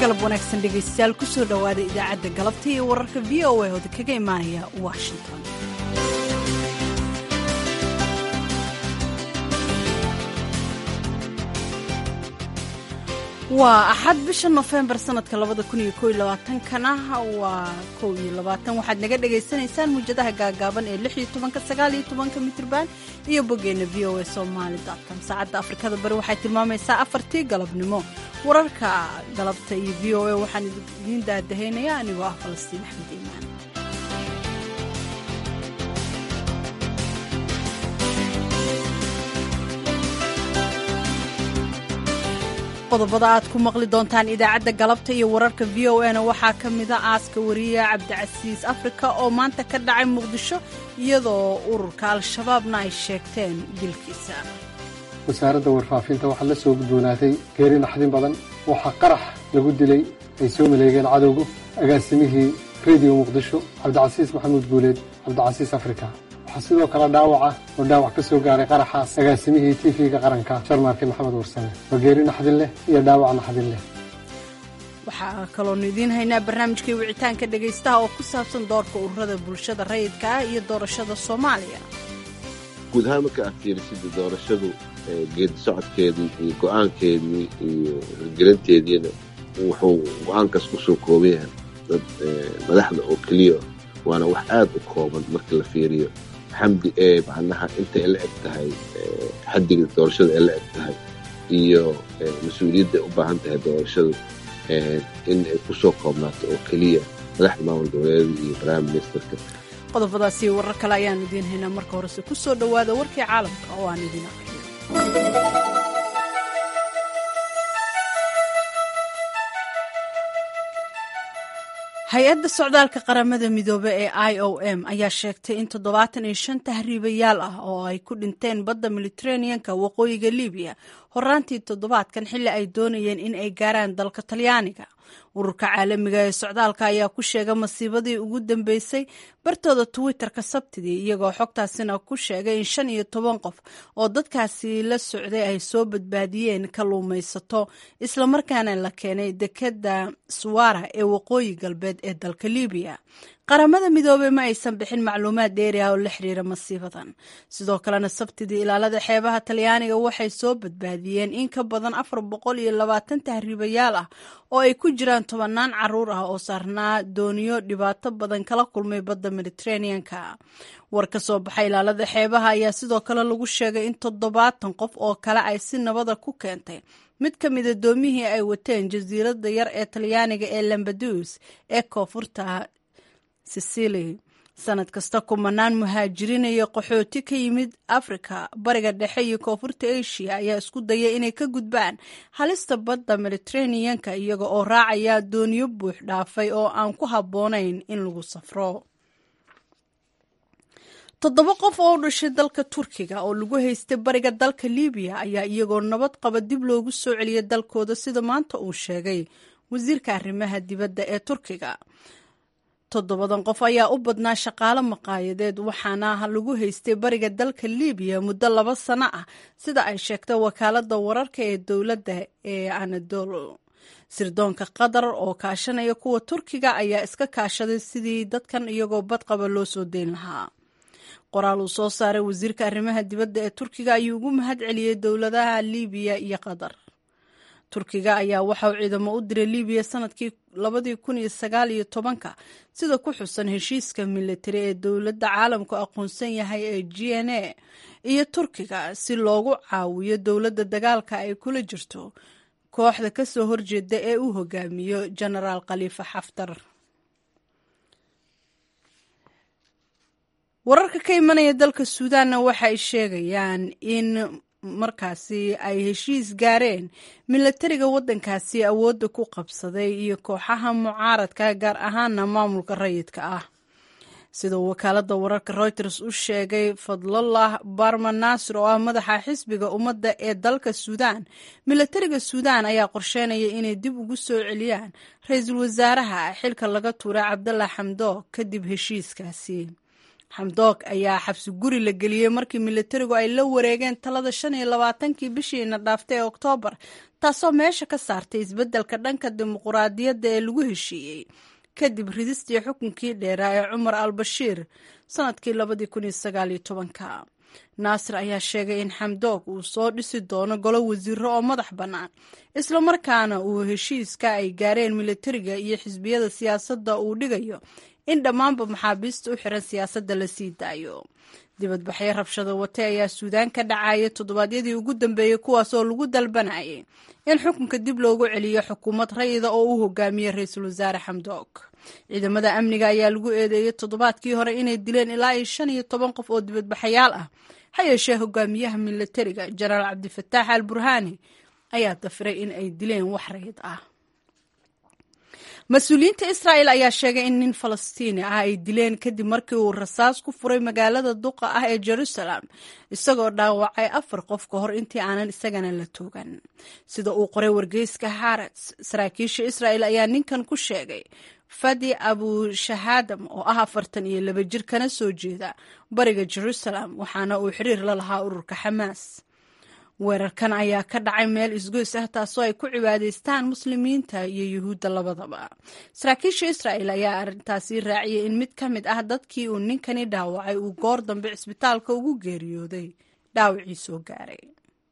galab wanaagsan dhegaystayaal kusoo dhowaada idaacadda galabta iyo wararka v o a ooda kaga imaanaya washington waa axad bisha nofembar sanadka labada kun iyo koiyo labaatankana waa kow iyo labaatan waxaad naga dhagaysanaysaan muujadaha gaagaaban ee lix iyo tobanka sagaal iyo tobanka mitrban iyo boggeena v o a somaali com saacadda afrikada bari waxay tilmaamaysaa afartii galabnimo wararka galabta iyo v o a waxaan idiin daadahaynaya anigoo ah falastiin axmed iimaan qodobada aad ku maqli doontaan idaacadda galabta iyo wararka v o a na waxaa ka mida aaska wariya cabdicasiis afrika oo maanta ka dhacay muqdisho iyadoo ururka al-shabaabna ay sheegteen dilkiisa wasaaradda warfaafinta waxaa la soo gudboonaatay geeri naxdin badan waxaa qarax lagu dilay ay soo maleegeen cadowgu agaasimihii rediyo muqdisho cabdicasiis maxamuud guuleed cabdicasiis afrika waxaa sidoo kale dhaawaca oo dhaawac ka soo gaaray qaraxaas agaasimihii tv-ga qaranka sharmaarke maxamed warsame waa geeri naxdin leh iyo dhaawac naxdin leh waxaa kaloonu idiin haynaa barnaamijkii wicitaanka dhegaystaha oo ku saabsan doorka ururada bulshada rayidka ah iyo doorashada soomaaliya guud ahaan marka aad fiirisida doorashadu geedi socodkeedii iyo go-aankeedii iyo hirgelinteediina wuxuu go-aankaas ku soo kooban yahay dad madaxda oo keliya waana wax aad u kooban marka la fiiriyo xamdi ee macnaha intay la eg tahay xaddiga doorashada ay la eg tahay iyo mas-uuliyadda ay u baahan tahay doorashadu in ay ku soo koobnaato oo keliya madaxda maamul goboleeda iyo prime ministerka qodobadaas iyo warar kale ayaanu idiin haynaa marka horese ku soo dhowaada warkii caalamka oo aan idiin aqriyo hay-adda socdaalka qaramada midoobe ee i o m ayaa sheegtay in toddobaatan iyo shan tahriibayaal ah oo ay ku dhinteen badda mediteraneanka waqooyiga libiya horaantii toddobaadkan xilli ay doonayeen in ay gaaraan dalka talyaaniga ururka caalamiga ee socdaalka ayaa ku sheegay masiibadii ugu dambeysay bartooda twitter-ka sabtidii iyagoo xogtaasina ku sheegay in shan iyo toban qof oo dadkaasi la socday ay soo badbaadiyeen kalluumaysato islamarkaana la keenay dekeda suwara ee waqooyi galbeed ee dalka libiya qaramada midoobey ma aysan bixin macluumaad dheeri ah oo la xiriira masiibadan sidoo kalena sabtidii ilaalada xeebaha talyaaniga waxay soo badbaadiyeen in ka badan afar boqol iyo labaatan tahriibayaal ah oo ay ku jiraan tobanaan caruur ah oo saarnaa dooniyo dhibaato badan kala kulmay badda mediteraneanka war ka soo baxay ilaalada xeebaha ayaa sidoo kale lagu sheegay in toddobaatan qof oo kale ay si nabada ku keentay mid ka mida doomihii ay wateen jasiiradda yar ee talyaaniga ee lambadus ee koonfurta sicili sanad kasta kumanaan muhaajiriin iyo qaxooti ka yimid afrika bariga dhexe iyo koonfurta asia ayaa isku daya inay ka gudbaan halista badda mediteraneanka iyaga oo raacaya dooniyo buux dhaafay oo aan ku habboonayn in lagu safro toddoba qof oo u dhashay dalka turkiga oo lagu haystay bariga dalka libiya ayaa iyagoo nabad qaba dib loogu soo celiyay dalkooda sida maanta uu sheegay wasiirka arrimaha dibadda ee turkiga toddobadan qof ayaa u badnaa shaqaale maqaayadeed waxaana lagu haystay bariga dalka libiya muddo laba sano ah sida ay sheegtay wakaaladda wararka ee dowladda ee anadolo sirdoonka qatar oo kaashanaya kuwa turkiga ayaa iska kaashaday sidii dadkan iyagoo badqaba loo soo deyn lahaa qoraal uu soo saaray wasiirka arrimaha dibadda ee turkiga ayuu ugu mahad celiyey dowladaha libiya iyo qatar turkiga ayaa waxa uu ciidamo u diray libiya sanadkii labadii kun iyo sagaal iyo tobanka sida ku xusan heshiiska militari ee dowladda caalamku aqoonsan yahay ee g n a iyo turkiga si loogu caawiyo dowladda dagaalka ay kula jirto kooxda kasoo horjeeda ee uu hogaamiyo genaraal khaliifa xaftar wararka ka imanaya dalka suudaanna waxay sheegayaan in markaasi ay heshiis gaareen milatariga waddankaasi awoodda ku qabsaday iyo kooxaha mucaaradka gaar ahaana maamulka rayidka ah sida wakaaladda wararka reuters u sheegay fadlallah barma naasir oo ah madaxa xisbiga ummadda ee dalka suudaan milatariga suudaan ayaa qorsheynaya inay dib ugu soo celiyaan ra-iisul wasaaraha xilka laga tuuray cabdalla xamdoog kadib heshiiskaasi xamdoog ayaa xabsi guri la geliyey markii militarigu ay la wareegeen talada shan iyo labaatankii bishiina dhaaftay ee oktoobar taasoo meesha ka saartay isbeddelka dhanka dimuquraadiyadda ee lagu heshiiyey kadib ridistii xukunkii dheeraa ee cumar al bashiir sanadkii labadii kun iyo sagaal iyo tobanka naasir ayaa sheegay in xamdoog uu soo dhisi doono golo wasiiro oo madax bannaan islamarkaana uu heshiiska ay gaareen militariga iyo xisbiyada siyaasadda uu dhigayo in dhammaanba maxaabiista u xiran siyaasadda la sii daayo dibadbaxyo rabshado wate ayaa suudaan ka dhacaya toddobaadyadii ugu dambeeyey kuwaas oo lagu dalbanayay in xukunka dib loogu celiyo xukuumad rayida oo u hogaamiyey ra-iisul wasaare xamdoog ciidamada amniga ayaa lagu eedeeyey toddobaadkii hore inay dileen ilaa iyo shan iyo toban qof oo dibadbaxayaal ah ha yeeshee hogaamiyaha militariga jenaraal cabdifataax al burhaani ayaa dafiray in ay dileen wax rayid ah mas-uuliyiinta israa'el ayaa sheegay in nin falastiini ah ay dileen kadib markii uu rasaas ku furay magaalada duqa ah ee jerusalem isagoo dhaawacay afar qof ka hor intii aanan isagana la toogan sida uu qoray wargeyska harats saraakiisha israa'el ayaa ninkan ku sheegay fadi abushahaadam oo ah afartan iyo laba jir kana soo jeeda bariga jerusalem waxaana uu xiriir la lahaa ururka xamaas weerarkan ayaa ka dhacay meel isgoys ah taasoo ay ku cibaadaystaan muslimiinta iyo yuhuudda labadaba saraakiisha israa'el ayaa arrintaasi raaciyay in mid ka mid ah dadkii uu ninkani dhaawacay uu goor dambe cisbitaalka ugu geeriyooday dhaawacii soo gaaray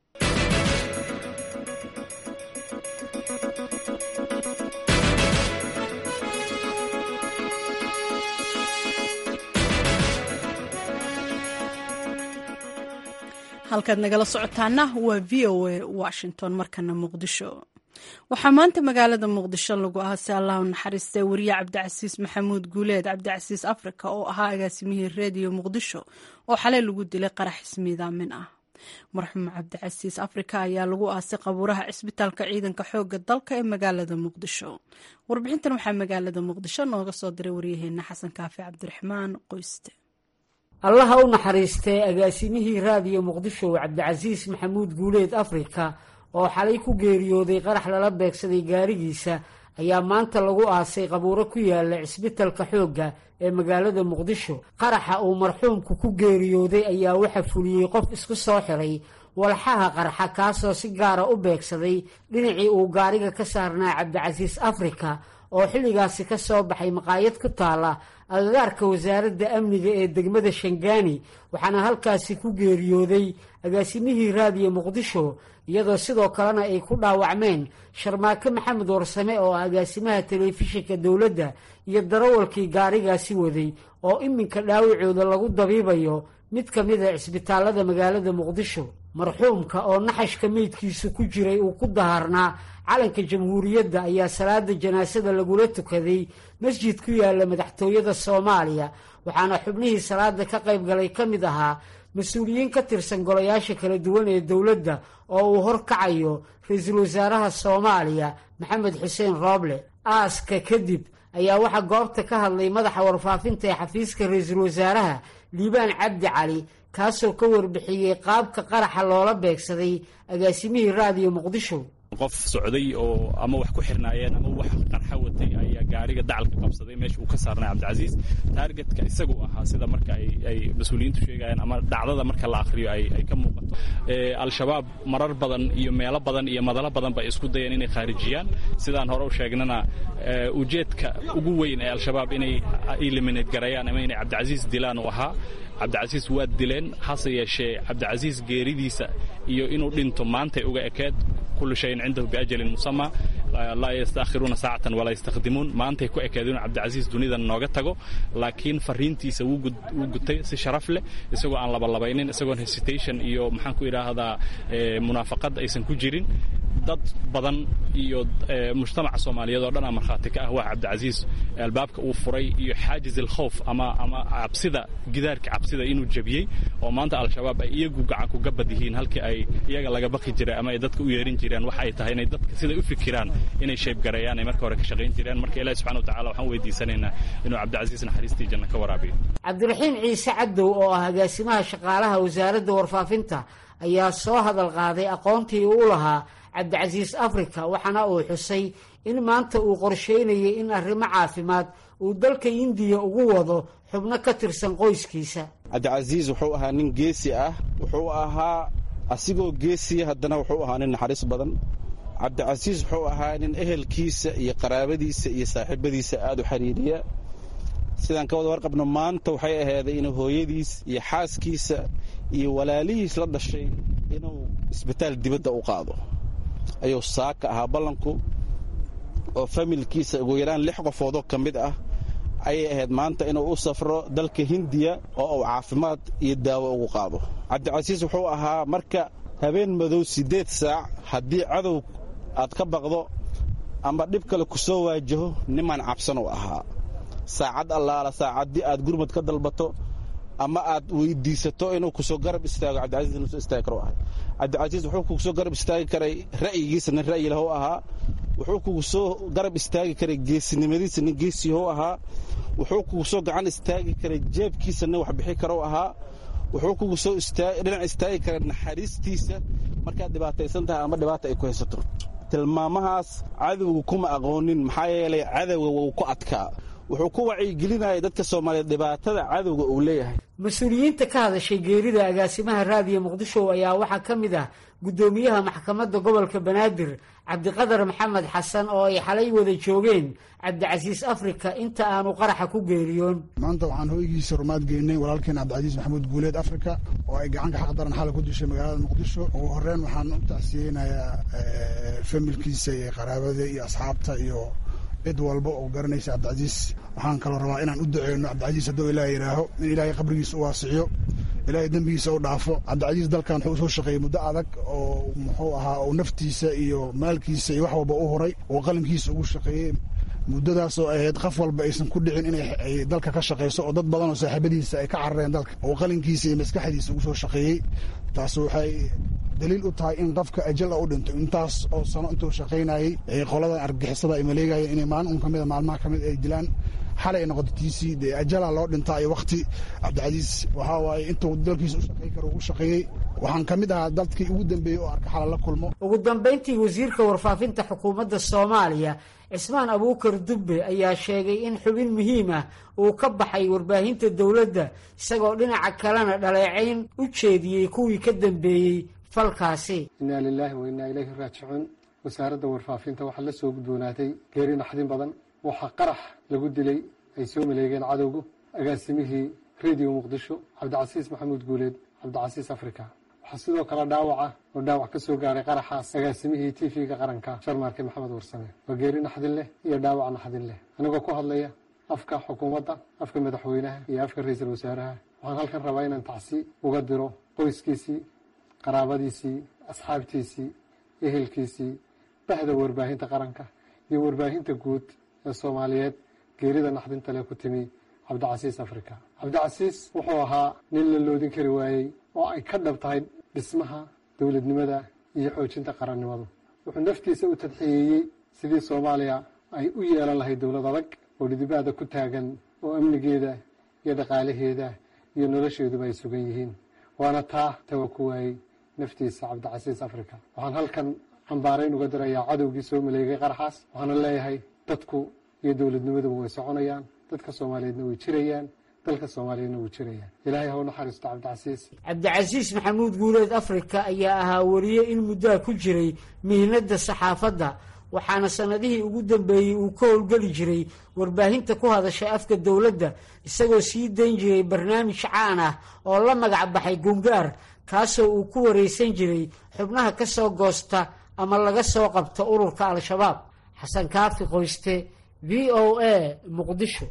halkaad nagala socotaana waa v o a washington markana muqdisho waxaa maanta magaalada muqdisho lagu ahaasay allahu naxariistay wariye cabdicasiis maxamuud guuleed cabdicasiis africa oo ahaa agaasimihii reediyo muqdisho oo xalay lagu dilay qarax ismiidaamin ah marxuum cabdicasiis africa ayaa lagu aasay qabuuraha cisbitaalka ciidanka xooga dalka ee magaalada muqdisho warbixintan waxaa magaalada muqdisho nooga soo diray waryaheena xasan kaafi cabdiraxmaan qoyste allaha u naxariistay agaasimihii raadiyo muqdisho cabdicasiis maxamuud guuleed afrika oo xalay ku geeriyooday qarax lala beegsaday gaarigiisa ayaa maanta lagu aasay qabuuro ku yaala cisbitalka xoogga ee magaalada muqdisho qaraxa uu marxuumku ku geeriyooday ayaa waxa fuliyey qof isku soo xiray walxaha qarxa kaasoo si gaara u beegsaday dhinacii uu gaariga ka saarnaa cabdicasiis afrika oo xilligaasi ka soo baxay maqaayad ku taala agagaarka wasaaradda amniga ee degmada shangaani waxaana halkaasi ku geeriyooday agaasimihii raadiyo muqdisho iyadoo sidoo kalena ay ku dhaawacmeen sharmaake maxamed warsame oo ah agaasimaha telefishinka dowladda iyo darawalkii gaarigaasi waday oo iminka dhaawacooda lagu dabiibayo mid ka mid a cisbitaalada magaalada muqdisho marxuumka oo naxashka meydkiisu ku jiray uu ku daharnaa calanka jamhuuriyadda ayaa salaada janaasada lagula tukaday masjid ku yaala madaxtooyada soomaaliya waxaana xubnihii salaada ka qayb galay ka mid ahaa mas-uuliyiin ka tirsan golayaasha kala duwan ee dowladda oo uu horkacayo ra-iisul wasaaraha soomaaliya maxamed xuseen rooble aaska kadib ayaa waxaa goobta ka hadlay madaxa warfaafinta ee xafiiska ra-iisul wasaaraha liibaan cabdi cali kaasoo ka warbixiyey qaabka qaraxa loola beegsaday agaasimihii raadiyo muqdisho qof socday oo ama wax ku xirnaayeen ama wax qarxa watay ayaa gaariga dacalka qabsaday meesha uu ka saarnay cabdicasiis taargetka isagu ahaa sida marka ay mas-uuliyiintu sheegayaan ama dhacdada marka la akhriyo ay ka muuqato al-shabaab marar badan iyo meelo badan iyo madalo badan bay isku dayeen inay khaarijiyaan sidaan hore u sheegnana ujeedka ugu weyn ee al-shabaab inay eliminate garayaan ama inay cabdicasiis dilaan uu ahaa cabdicasiis waa dileen hase yeeshee cabdicasiis geeridiisa iyo inuu dhinto maantay uga ekeed kullu shayin cindahu biajalin musama laa yastaakhiruuna saacatan walaa yastakhdimuun maantay ku ekeed inuu cabdicasiis dunidan nooga tago laakiin fariintiisa wuu gutay si sharaf leh isagoo aan labalabaynin isagoon hesitation iyo maxaan ku idhaahdaa munaafaqad aysan ku jirin dad badan iyo mujtamaca soomaaliyeed oo dhan aa markhaati ka ah waa cabdicasiis albaabka uu furay iyo xaajiz alkhowf ama ama cabsida gidaarka cabsida inuu jebiyey oo maanta al-shabaab ay iyagu gacan kuga bad yihiin halkii ay iyaga laga baqi jiray ama ay dadka u yeerin jireen waxa ay tahay inay dadka siday u fikiraan inay sheebgareeyaan ay marka hore ka shaqayn jireen marka ilahi subxana wa tacala waxaan weydiisanaynaa inuu cabdicasiis naxariistii janna ka waraabiyo cabdiraxiim ciise cadow oo ah agaasimaha shaqaalaha wasaaradda warfaafinta ayaa soo hadal qaaday aqoontii uu u lahaa cabdicasiis africa waxaana uu xusay in maanta uu qorsheynayay in arrimo caafimaad uu dalka indiya ugu wado xubno ka tirsan qoyskiisa cabdicasiis wuxuu ahaa nin geesi ah wuxuu ahaa asigoo geesiya haddana wuxuu ahaa nin naxariis badan cabdicasiis wuxuu ahaa nin ehelkiisa iyo qaraabadiisa iyo saaxiibadiisa aada u xiriiriya sidaan ka wada warqabno maanta waxay ahayday inuu hooyadiis iyo xaaskiisa iyo walaalihiis la dhashay inuu isbitaal dibadda u qaado ayuu saaka ahaa ballanku oo familkiisa ugu yaraan lix qofoodoo ka mid ah ayay ahayd maanta inuu u safro dalka hindiya oo uu caafimaad iyo daawo ugu qaado cabdicasiis wuxuu ahaa marka habeen madow siddeed saac haddii cadow aad ka baqdo ama dhib kale ku soo waajaho nimaan cabsan u ahaa saacad allaala saacaddii aad gurmad ka dalbato ama aad weydiisato inuu kusoo garab istaago cabdicasiis inuu soo istaagi karo ahay cabdicasiis wuxuu kugu soo garab istaagi karay ra'yigiisa nin ra'yi lahu ahaa wuxuu kugu soo garab istaagi karay geesinimadiisa nin geesiyahou ahaa wuxuu kugu soo gacan istaagi karay jeebkiisa nin wax bixi karou ahaa wuxuu kugu soo dhinac istaagi karay naxariistiisa markaad dhibaataysan tahay ama dhibaata ay ku haysato tilmaamahaas cadowga kuma aqoonin maxaa yeelay cadowga wuu ku adkaa wuxuu ku wacyigelinayay dadka soomaaliyeed dhibaatada cadowga uu leeyahay mas-uuliyiinta ka hadashay geerida agaasimaha raadiyo muqdisho ayaa waxaa ka mid ah guddoomiyaha maxkamadda gobolka banaadir cabdiqadar maxamed xasan oo ay xalay wada joogeen cabdicasiis afrika inta aanu qaraxa ku geeriyoon maanta waxaan hoygiisa rumaad geynay walaalkeen cabdicasiis maxamuud guuleed afrika oo ay gacanka xaq daran xalay ku dishay magaalada muqdisho ugu horeyn waxaan u tacsiyeynayaa familkiisa iyo qaraabada iyo asxaabta iyo cid walba oo garanaysa cabdicasiis waxaan kaloo rabaa inaan u duceyno cabdicasiis hadduu ilaah yidhaaho in ilaahay qabrigiisa u waasiciyo ilaahay dembigiisa u dhaafo cabdicasiis dalkan wuxuu usoo shaqeeyey muddo adag oo muxuu ahaa uu naftiisa iyo maalkiisa iyo wax walba u horay oo qalinkiisa ugu shaqeeyey muddadaasoo ahayd qof walba aysan ku dhicin inay dalka ka shaqayso oo dad badan oo saaxiibadiisa ay ka carareen dalka oo qalinkiisa iyo maskaxdiisa ugu soo shaqeeyey taas waxay daliil u tahay in qofka ajal u dhinto intaas oo sano intuu shaqaynayey qoladan argixisada ay maleegayeen inay maalin un kamida maalmaha kamid ay dilaan xalay ay noqoto tiisii dee ajala loo dhintaa iyo wakti cabdicasiis waxaa waaye intuu dalkiisa u shaqey karo ugu shaqeeyey waxaan ka mid ahaa dadkii ugu dambeeyey oo arka xala la kulmo ugu dambayntii wasiirka warfaafinta xukuumadda soomaaliya cismaan abuukar dubbe ayaa sheegay in xubin muhiim ah uu ka baxay warbaahinta dowladda isagoo dhinaca kalena dhaleecayn u jeediyey kuwii ka dambeeyey falkaasi innaa lilaahi wa innaa ilayhi raajicuun wasaaradda warfaafinta waxaa la soo gudboonaatay geeri naxdin badan waxaa qarax lagu dilay ay soo maleegeen cadowgu agaasimihii rediyo muqdisho cabdicasiis maxamuud guuleed cabdicasiis africa waxaa sidoo kale dhaawaca oo dhaawac ka soo gaaray qaraxaas agaasimihii t v-ga qaranka sharmaarke maxamed warsame waa geeri naxdin leh iyo dhaawac naxdin leh anigoo ku hadlaya afka xukuumadda afka madaxweynaha iyo afka ra-iisul wasaaraha waxaan halkan rabaa inaan tacsi uga diro qoyskiisii qaraabadiisii asxaabtiisii ehelkiisii bahda warbaahinta qaranka iyo warbaahinta guud ee soomaaliyeed geerida naxdinta leh ku timi cabdicasiis africa cabdicasiis wuxuu ahaa nin la loodin kari waayey oo ay ka dhab tahay dhismaha dowladnimada iyo xoojinta qarannimadu wuxuu naftiisa u tadxiyeeyey sidii soomaaliya ay u yeelan lahayd dowlad adag oo dhidibaada ku taagan oo amnigeeda iyo dhaqaalaheeda iyo nolosheeduba ay sugan yihiin waana taa tawa ku waayey naftiisa cabdicasiis africa waxaan halkan cambaarayn uga dirayaa cadowgii soo maleegay qaraxaas waxaana leeyahay dadku iyo dowladnimaduba way soconayaan dadka soomaaliyeedna way jirayaan dalka soomaaliyeedna wuu jirayaan ilaahay ha u naxariisto cabdicasiis cabdicasiis maxamuud guuleed afrika ayaa ahaa wariye in muddaa ku jiray mihnadda saxaafadda waxaana sannadihii ugu dambeeyey uu ka howlgeli jiray warbaahinta ku hadasha afka dowladda isagoo sii dayn jiray barnaamij caan ah oo la magac baxay gungaar kaasoo uu ku waraysan jiray xubnaha ka soo goosta ama laga soo qabto ururka al-shabaab xasan kaafi qoyste v o a muqdisho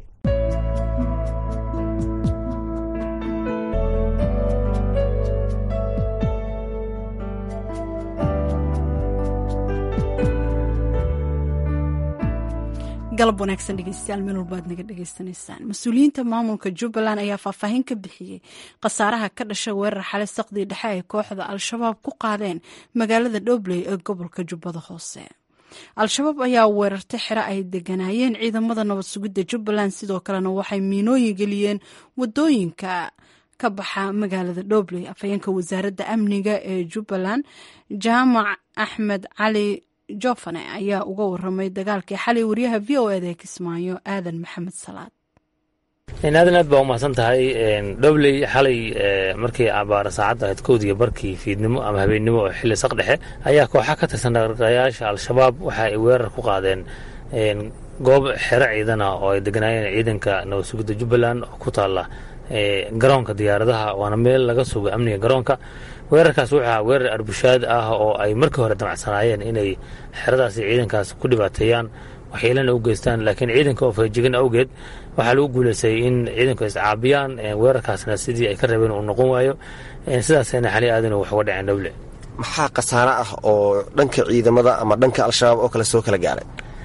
galab wanaagsan dhegeystayaal meel walba aad naga dhegeysanaysaan mas-uuliyiinta maamulka jubbaland ayaa faahfaahin ka bixiyey khasaaraha ka dhashay weerar xalay saqdii dhexe ay kooxda al-shabaab ku qaadeen magaalada dhobley ee gobolka jubbada hoose al-shabaab ayaa weerartay xero ay deganaayeen ciidamada nabad sugidda jubbaland sidoo kalena waxay miinooyin geliyeen wadooyinka ka baxa magaalada dhobley afhayeenka wasaaradda amniga ee jubbaland jaamac axmed cali jofane ayaa uga waramay dagaalkii xalay wariyaha v o eda ee kismaayo aadan maxamed salaad aadan aad baa umahadsan tahay dhobley xalay markii abaara saacadda ahayd kowdiga barkii fiidnimo ama habeennimo oo xilli saq dhexe ayaa kooxa ka tirsan dhaqdhaqayaasha al-shabaab waxa ay weerar ku qaadeen goob xero ciidana oo ay deganaayeen ciidanka nabad sugidda jubbaland oo ku taalla garoonka diyaaradaha waana meel laga sugo amniga garoonka weerarkaas wuxuu ahaa weerar arbushaad ah oo ay markii hore damacsanaayeen inay xeradaasi ciidankaas ku dhibaateeyaan waxyeelana u geystaan laakiin ciidanka oo feejigan awgeed waxaa lagu guuleystay in ciidanku iscaabiyaan weerarkaasna sidii ay ka rabeen uu noqon waayo sidaasayna xali aadan wax uga dhaceen dhowle maxaa khasaare ah oo dhanka ciidamada ama dhanka al-shabaab oo kale soo kala gaaray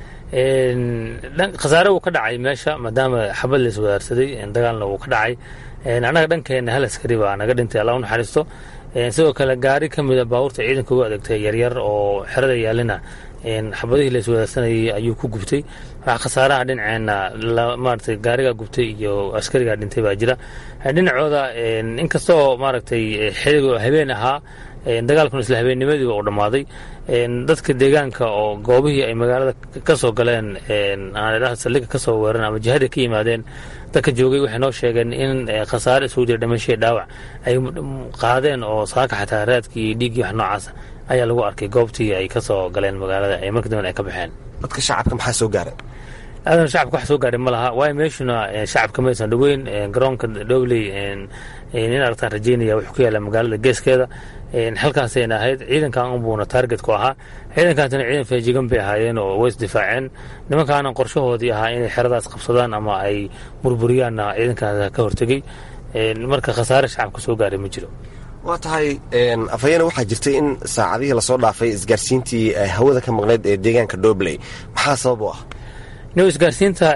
khasaare wuu ka dhacay meesha maadaama xabad la iswadaarsaday dagaalna wuu ka dhacay annaga dhankeenna hal askari baa naga dhintay alla u naxariisto sidoo kale gaari ka mida baabuurta ciidanka ugu adeegtay yaryar oo xerada yaalina xabadihii la iswadaarsanayay ayuu ku gubtay waxaa khasaaraha dhinaceenna maaragtay gaarigaa gubtay iyo askarigaa dhintay baa jira dhinacooda inkastoo maaragtay xiligo habeen ahaa dagaalkuna isla habeennimadiiba uu dhammaaday dadka deegaanka oo goobihii ay magaalada ka soo galeen saldhiga ka soo weeran ama jihada ka yimaadeen dadka joogay waxay noo sheegeen in khasaare isugu jira dhimashii dhaawac ay qaadeen oo saaka xataa raadkii iyo dhiiggii wax noocaasa ayaa lagu arkay goobtii ay ka soo galeen magaalada ay markii damben ay ka baxeen dadka shacabka maxaa soo gaaray aadan shacabka wax soo gaaray ma laha waayo meeshuna shacabka maysan dhoweyn garoonka dhobley in aragtaan rajeynaya wuxuu ku yaalla magaalada geeskeeda halkaasayna ahayd ciidankan unbuuna taarget ku ahaa ciidankaasina ciidan feejigan bay ahaayeen oo way isdifaaceen nimankaana qorshahoodii ahaa inay xeradaas qabsadaan ama ay burburiyaanna ciidankaas ka hortegey marka khasaare shacabka soo gaaray ma jiro waa tahay afhayeene waxaa jirtay in saacadihii lasoo dhaafay isgaarsiintii hawada ka maqnayd ee deegaanka dobley maxaa sabab u ah no isgaarsiinta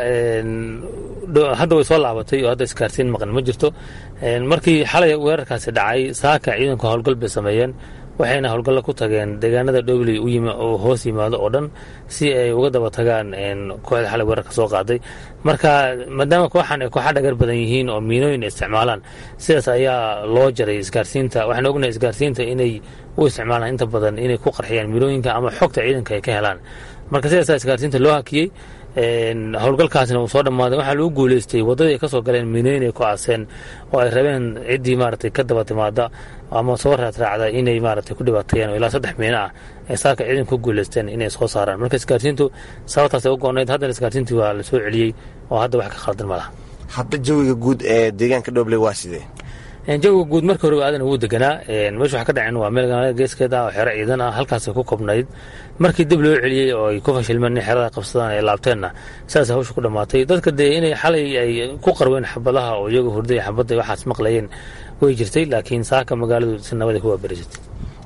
hadda way soo laabatay oo hadda isgaarsiin maqan ma jirto markii xalay weerarkaasi dhacay saaka ciidanku howlgal bay sameeyeen waxayna howlgallo ku tageen deegaanada dhobley oo hoos yimaado oo dhan si ay uga daba tagaan kooxda xalay weerarka soo qaaday marka maadaama kooxan ay kooxa dhagar badan yihiin oo miinooyin isticmaalaan sidaas ayaa loo jaray isgaarsiinta waxaan ognahay isgaarsiinta inay u isticmaalaan inta badan inay ku qarxiyaan miinooyinka ama xogta ciidanka ay ka helaan marka sidaasa isgaarsiinta loo hakiyey howlgalkaasna uu soo dhammaaday waxaa lagu guuleystay waddadii ay ka soo galeen miinooyin ay ku aaseen oo ay rabeen ciddii maaragtay ka daba timaada ama soo raadraacda inay maaragtay ku dhibaateeyaan oo ilaa saddex miino ah ay saaka ciidanku ku guuleysteen inay soo saaraan marka isgaarsiintu sababtaasay u go-nayd haddana isgaarsiintii waa la soo celiyey oo hadda wax ka khaldan ma laha hadda jawiga guud ee deegaanka dhobley waa sidee jawiga guud marka hore aadan wuu deganaa meesha waxa ka dhaceen waa meel magaalada geeskeeda ah oo xero ciidan ah halkaasay ku kobnayd markii dib loo celiyey oo ay ku fashilmeen in xerada qabsadaan ay laabteenna sidaas hawsha ku dhammaatay dadka dee inay xalay ay ku qarween xabadaha oo iyagu hurday xabadda waxaas maqlayeen way jirtay laakiin saaka magaaladu si nabaday ku waaberisatay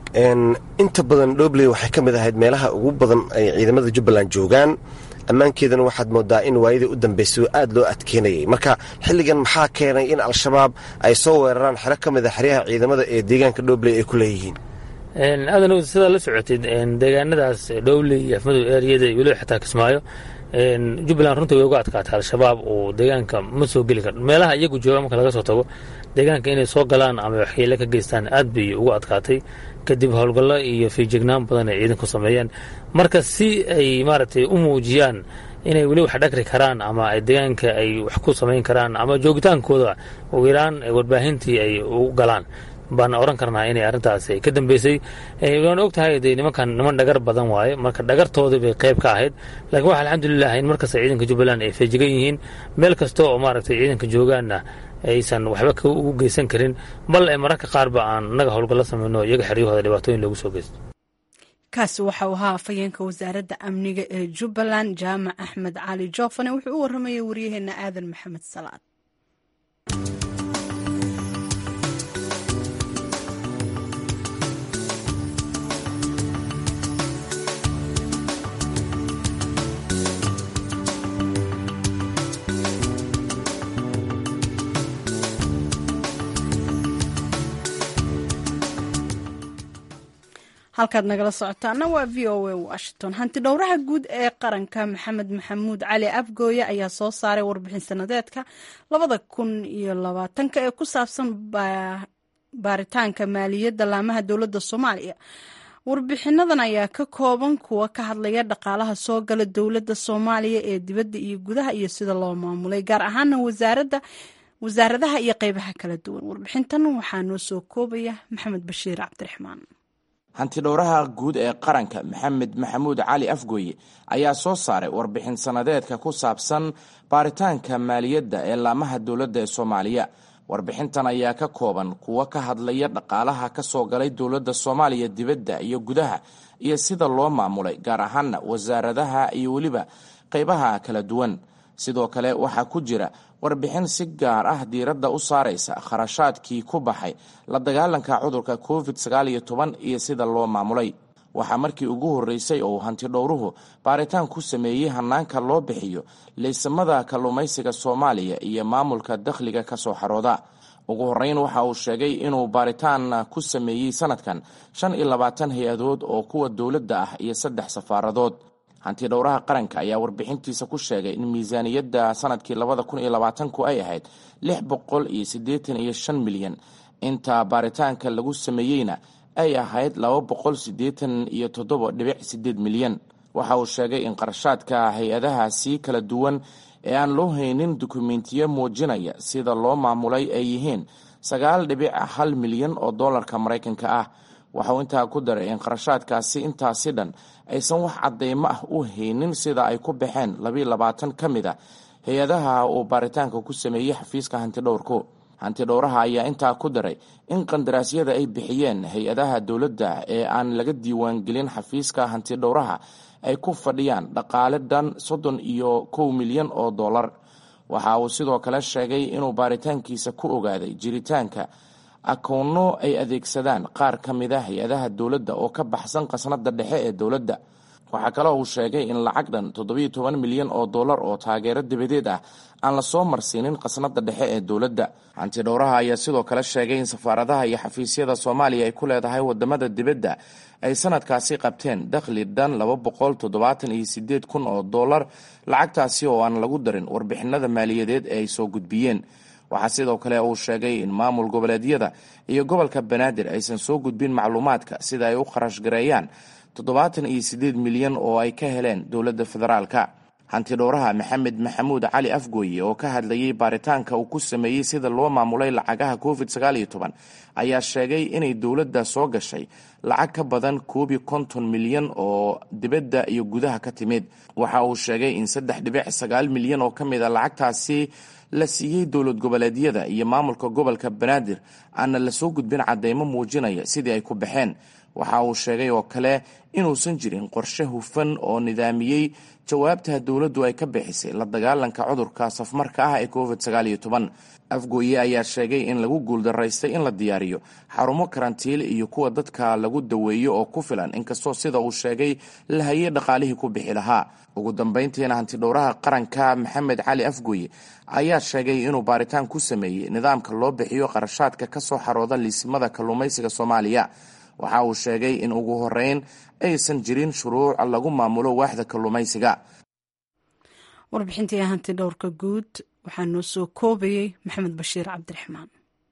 inta badan dhobley waxay ka mid ahayd meelaha ugu badan ay ciidamada jubbaland joogaan ammaankeedana waxaad moodaa in waayadii u dambeysay aad loo adkeynayay marka xilligan maxaa keenay in al-shabaab ay soo weeraraan xero ka mid a xeryaha ciidamada ee deegaanka dhobley ay ku leeyihiin aadan sidaa la socotid deegaanadaas dhowley iyo afmadow eeriyada iyo weliba xataa kismaayo jubbaland runtii way uga adkaatay al-shabaab oo deegaanka ma soo geli kar meelaha iyagu jooga marka laga soo tago deegaanka inay soo galaan ama waxyeele ka geystaan aad bay uga adkaatay kadib howlgallo iyo fiijignaan badan ay ciidanku sameeyeen marka si ay maaragtay u muujiyaan inay weli wax dhagri karaan ama ay deegaanka ay wax ku samayn karaan ama joogitaankooda ugu yaraan warbaahintii ay u galaan baan oran karnaa inay arrintaas ka dambeysay waan og tahay de nimankan niman dhagar badan waaye marka dhagartoodii bay qayb ka ahayd laakiin waxa alxamdulilah in markasta ciidanka jubbaland ay feejigan yihiin meel kasta oo maaragtay ciidanka joogaanna aysan waxba ugu geysan karin bal ee mararka qaarba aan innaga howlgallo samayno iyaga xeryahooda dhibaatooyin loogu soo geysto kaasi waxa uu ahaa afhayeenka wasaaradda amniga ee jubbaland jaamac axmed cali joofane wuxuu u warramayay waryaheena aadan maxamed salaad halkaad nagala socotaana waa v o a washington hanti dhowraha guud ee qaranka maxamed maxamuud cali abgooye ayaa soo saaray warbixin sanadeedka labada kun iyo labaatanka ee ku saabsan baaritaanka maaliyadda laamaha dowladda soomaaliya warbixinadan ayaa ka kooban kuwa ka hadlaya dhaqaalaha soo gala dowladda soomaaliya ee dibadda iyo gudaha iyo sida loo maamulay gaar ahaana wasaaradda wasaaradaha iyo qeybaha kala duwan warbixintan waxaa noo soo koobaya maxamed bashiir cabdiraxmaan hantidhowraha guud ee qaranka maxamed maxamuud cali afgooye ayaa soo saaray warbixin sanadeedka ku saabsan baaritaanka maaliyadda ee laamaha dowladda ee soomaaliya warbixintan ayaa ka kooban kuwo ka hadlaya dhaqaalaha ka soo galay dowladda soomaaliya dibadda iyo gudaha iyo sida loo maamulay gaar ahaana wasaaradaha iyo weliba qeybaha kala duwan sidoo kale waxaa ku jira warbixin si gaar ah diiradda u saaraysa kharashaadkii ku baxay la dagaalanka cudurka covid sagaal iyo toban iyo sida loo maamulay waxaa markii ugu horreysay oo hantidhowruhu baaritaan ku sameeyey hanaanka loo bixiyo leysamada kalluumaysiga soomaaliya iyo maamulka dakhliga ka soo xarooda ugu horreyn waxa uu sheegay inuu baaritaan ku sameeyey sanadkan shan iyo labaatan hay-adood oo kuwa dowladda ah iyo saddex safaaradood hantidhowraha qaranka ayaa warbixintiisa ku sheegay in miisaaniyadda sanadkii labada kun iyo labaatanku ay ahayd lix boqol iyo siddeetan iyo shan milyan inta baaritaanka lagu sameeyeyna ay ahayd laba boqol siddeetan iyo toddoba dhibic siddeed milyan waxa uu sheegay in qarashaadka hay-adahaasi kala duwan ee aan loo haynin dukumentiyo muujinaya sida loo maamulay ay yihiin sagaal dhibic hal milyan oo dollarka maraykanka ah waxauu intaa ku daray in qarashaadkaasi intaasi dhan aysan wax cadeymo ah u haynin sida ay ku baxeen labiiyo labaatan ka mid a hay-adaha uu baaritaanka ku sameeyey xafiiska hantidhowrku hantidhowraha ayaa intaa ku daray in qandaraasyada ay bixiyeen hay-adaha dowladda ee aan laga diiwaangelin xafiiska hantidhowraha ay ku fadhiyaan dhaqaale dhan soddon iyo kow milyan oo dollar waxa uu sidoo kale sheegay inuu baaritaankiisa ku ogaaday jiritaanka akoonno ay adeegsadaan qaar ka mid a hay-adaha dowladda oo ka baxsan qasnada dhexe ee dowladda waxaa kaloo uu sheegay in lacag dhan toddobiyo toban milyan oo dollar oo taageero dabadeed ah aan lasoo marsiinin qasnada dhexe ee dowladda hantidhowraha ayaa sidoo kale sheegay in safaaradaha iyo xafiisyada soomaaliya ay ku leedahay wadamada dibadda ay sanadkaasi qabteen dakhli dhan laba boqol toddobaatan iyo sideed kun oo dollar lacagtaasi oo aan lagu darin warbixinada maaliyadeed ee ay soo gudbiyeen waxaa sidoo kale uu sheegay in maamul goboleedyada iyo gobolka banaadir aysan soo gudbin macluumaadka sida ay u kharash gareeyaan toddobaatan iyo siddeed milyan oo ay ka heleen dowladda federaalka hantidhowraha maxamed maxamuud cali afgooye oo ka hadlayay baaritaanka uu ku sameeyey sida loo maamulay lacagaha covid sagaal iyo toban ayaa sheegay inay dowladda soo gashay lacag ka badan koob iyo konton milyan oo dibadda iyo gudaha ka timid waxa uu sheegay in saddex dhibic sagaal milyan oo ka mid a lacagtaasi la siiyey dowlad goboleedyada iyo maamulka gobolka banaadir aana lasoo gudbin cadeymo muujinaya sidii ay ku baxeen waxa uu sheegay oo kale inuusan jirin qorshe hufan oo nidaamiyey jawaabta dowladdu ay ka bixisay la dagaalanka cudurka safmarka ah ee covid sagaal iyo toban afgooye ayaa sheegay in lagu guuldaraystay in la diyaariyo xarumo karantiile iyo kuwa dadka lagu daweeyo oo ku filan inkastoo sida uu sheegay la hayay dhaqaalihii ku bixi lahaa ugu dambeyntiina hantidhowraha qaranka maxamed cali afgooye ayaa sheegay inuu baaritaan ku sameeyey nidaamka loo bixiyo qarashaadka ka soo xarooda liisimada kalluumaysiga soomaaliya waxa uu sheegay in ugu horeyn aysan jirin shuruuc lagu maamulo waaxda kalluumaysiga warbixintii hanti dhowrka guud waxaa noo soo koobayey maxamed bashiir cabdiraxmaan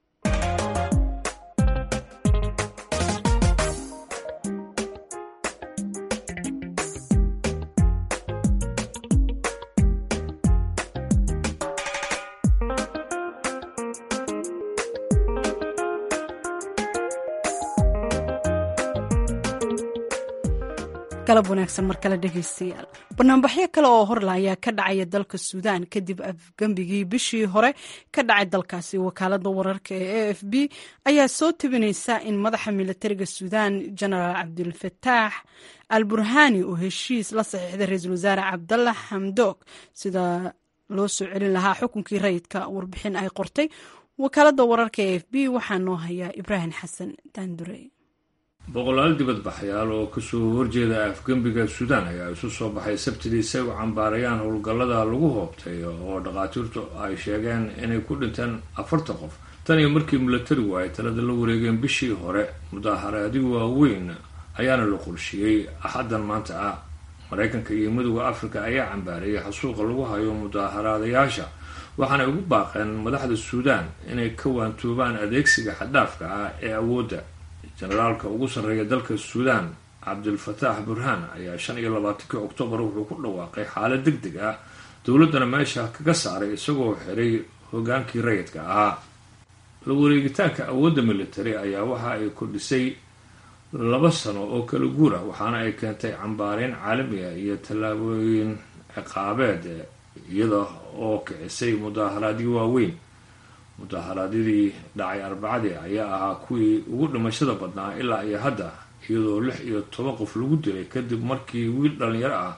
galab wanaagsan mar kale dhegeystayaal banaanbaxyo kale oo horla ayaa ka dhacaya dalka suudaan kadib afgembigii bishii hore ka dhacay dalkaasi wakaalada wararka ee a f b ayaa soo tabinaysa in madaxa militariga suudaan genaraal cabdulfataax al burhani oo heshiis la saxiixday ra-iisul wasaare cabdalla xamdoog sida loo soo celin lahaa xukunkii rayidka warbixin ay qortay wakaalada wararka ee a f b waxaa noo hayaa ibraahim xasan daandurey boqolaal dibadbaxyaal oo kasoo horjeeda afgembiga suudaan ayaa isu soo baxay sabtidii si ay u cambaarayaan howlgallada lagu hoobtay oo dhakhaatiirtu ay sheegeen inay ku dhinteen afartan qof tan iyo markii milatarigu ay talada la wareegeen bishii hore mudaaharaadii waaweyn ayaana la qorshiyey axaddan maanta ah maraykanka iyo midooda afrika ayaa cambaarayay xasuuqa lagu hayo mudaaharaadayaasha waxaanay ugu baaqeen madaxda suudaan inay ka waantoobaan adeegsiga xadhaafka ah ee awoodda generaalka ugu sarreeya dalka suudaan cabdilfataax burhaan ayaa shan iyo labaatankii oktoobar wuxuu ku dhawaaqay xaalad deg deg ah dowladdana meesha kaga saaray isagoo xiray hogaankii rayidka ahaa la wareegitaanka awoodda military ayaa waxa ay kordhisay laba sano oo kala guur ah waxaana ay keentay cambaareyn caalami ah iyo tallaabooyin ciqaabeed iyada oo kicisay mudaaharaadyo waaweyn mudaharaadyadii dhacay arbacadii ayaa ahaa kuwii ugu dhimashada badnaa ilaa iyo hadda iyadoo lix iyo toban qof lagu dilay kadib markii wiil dhalinyaro ah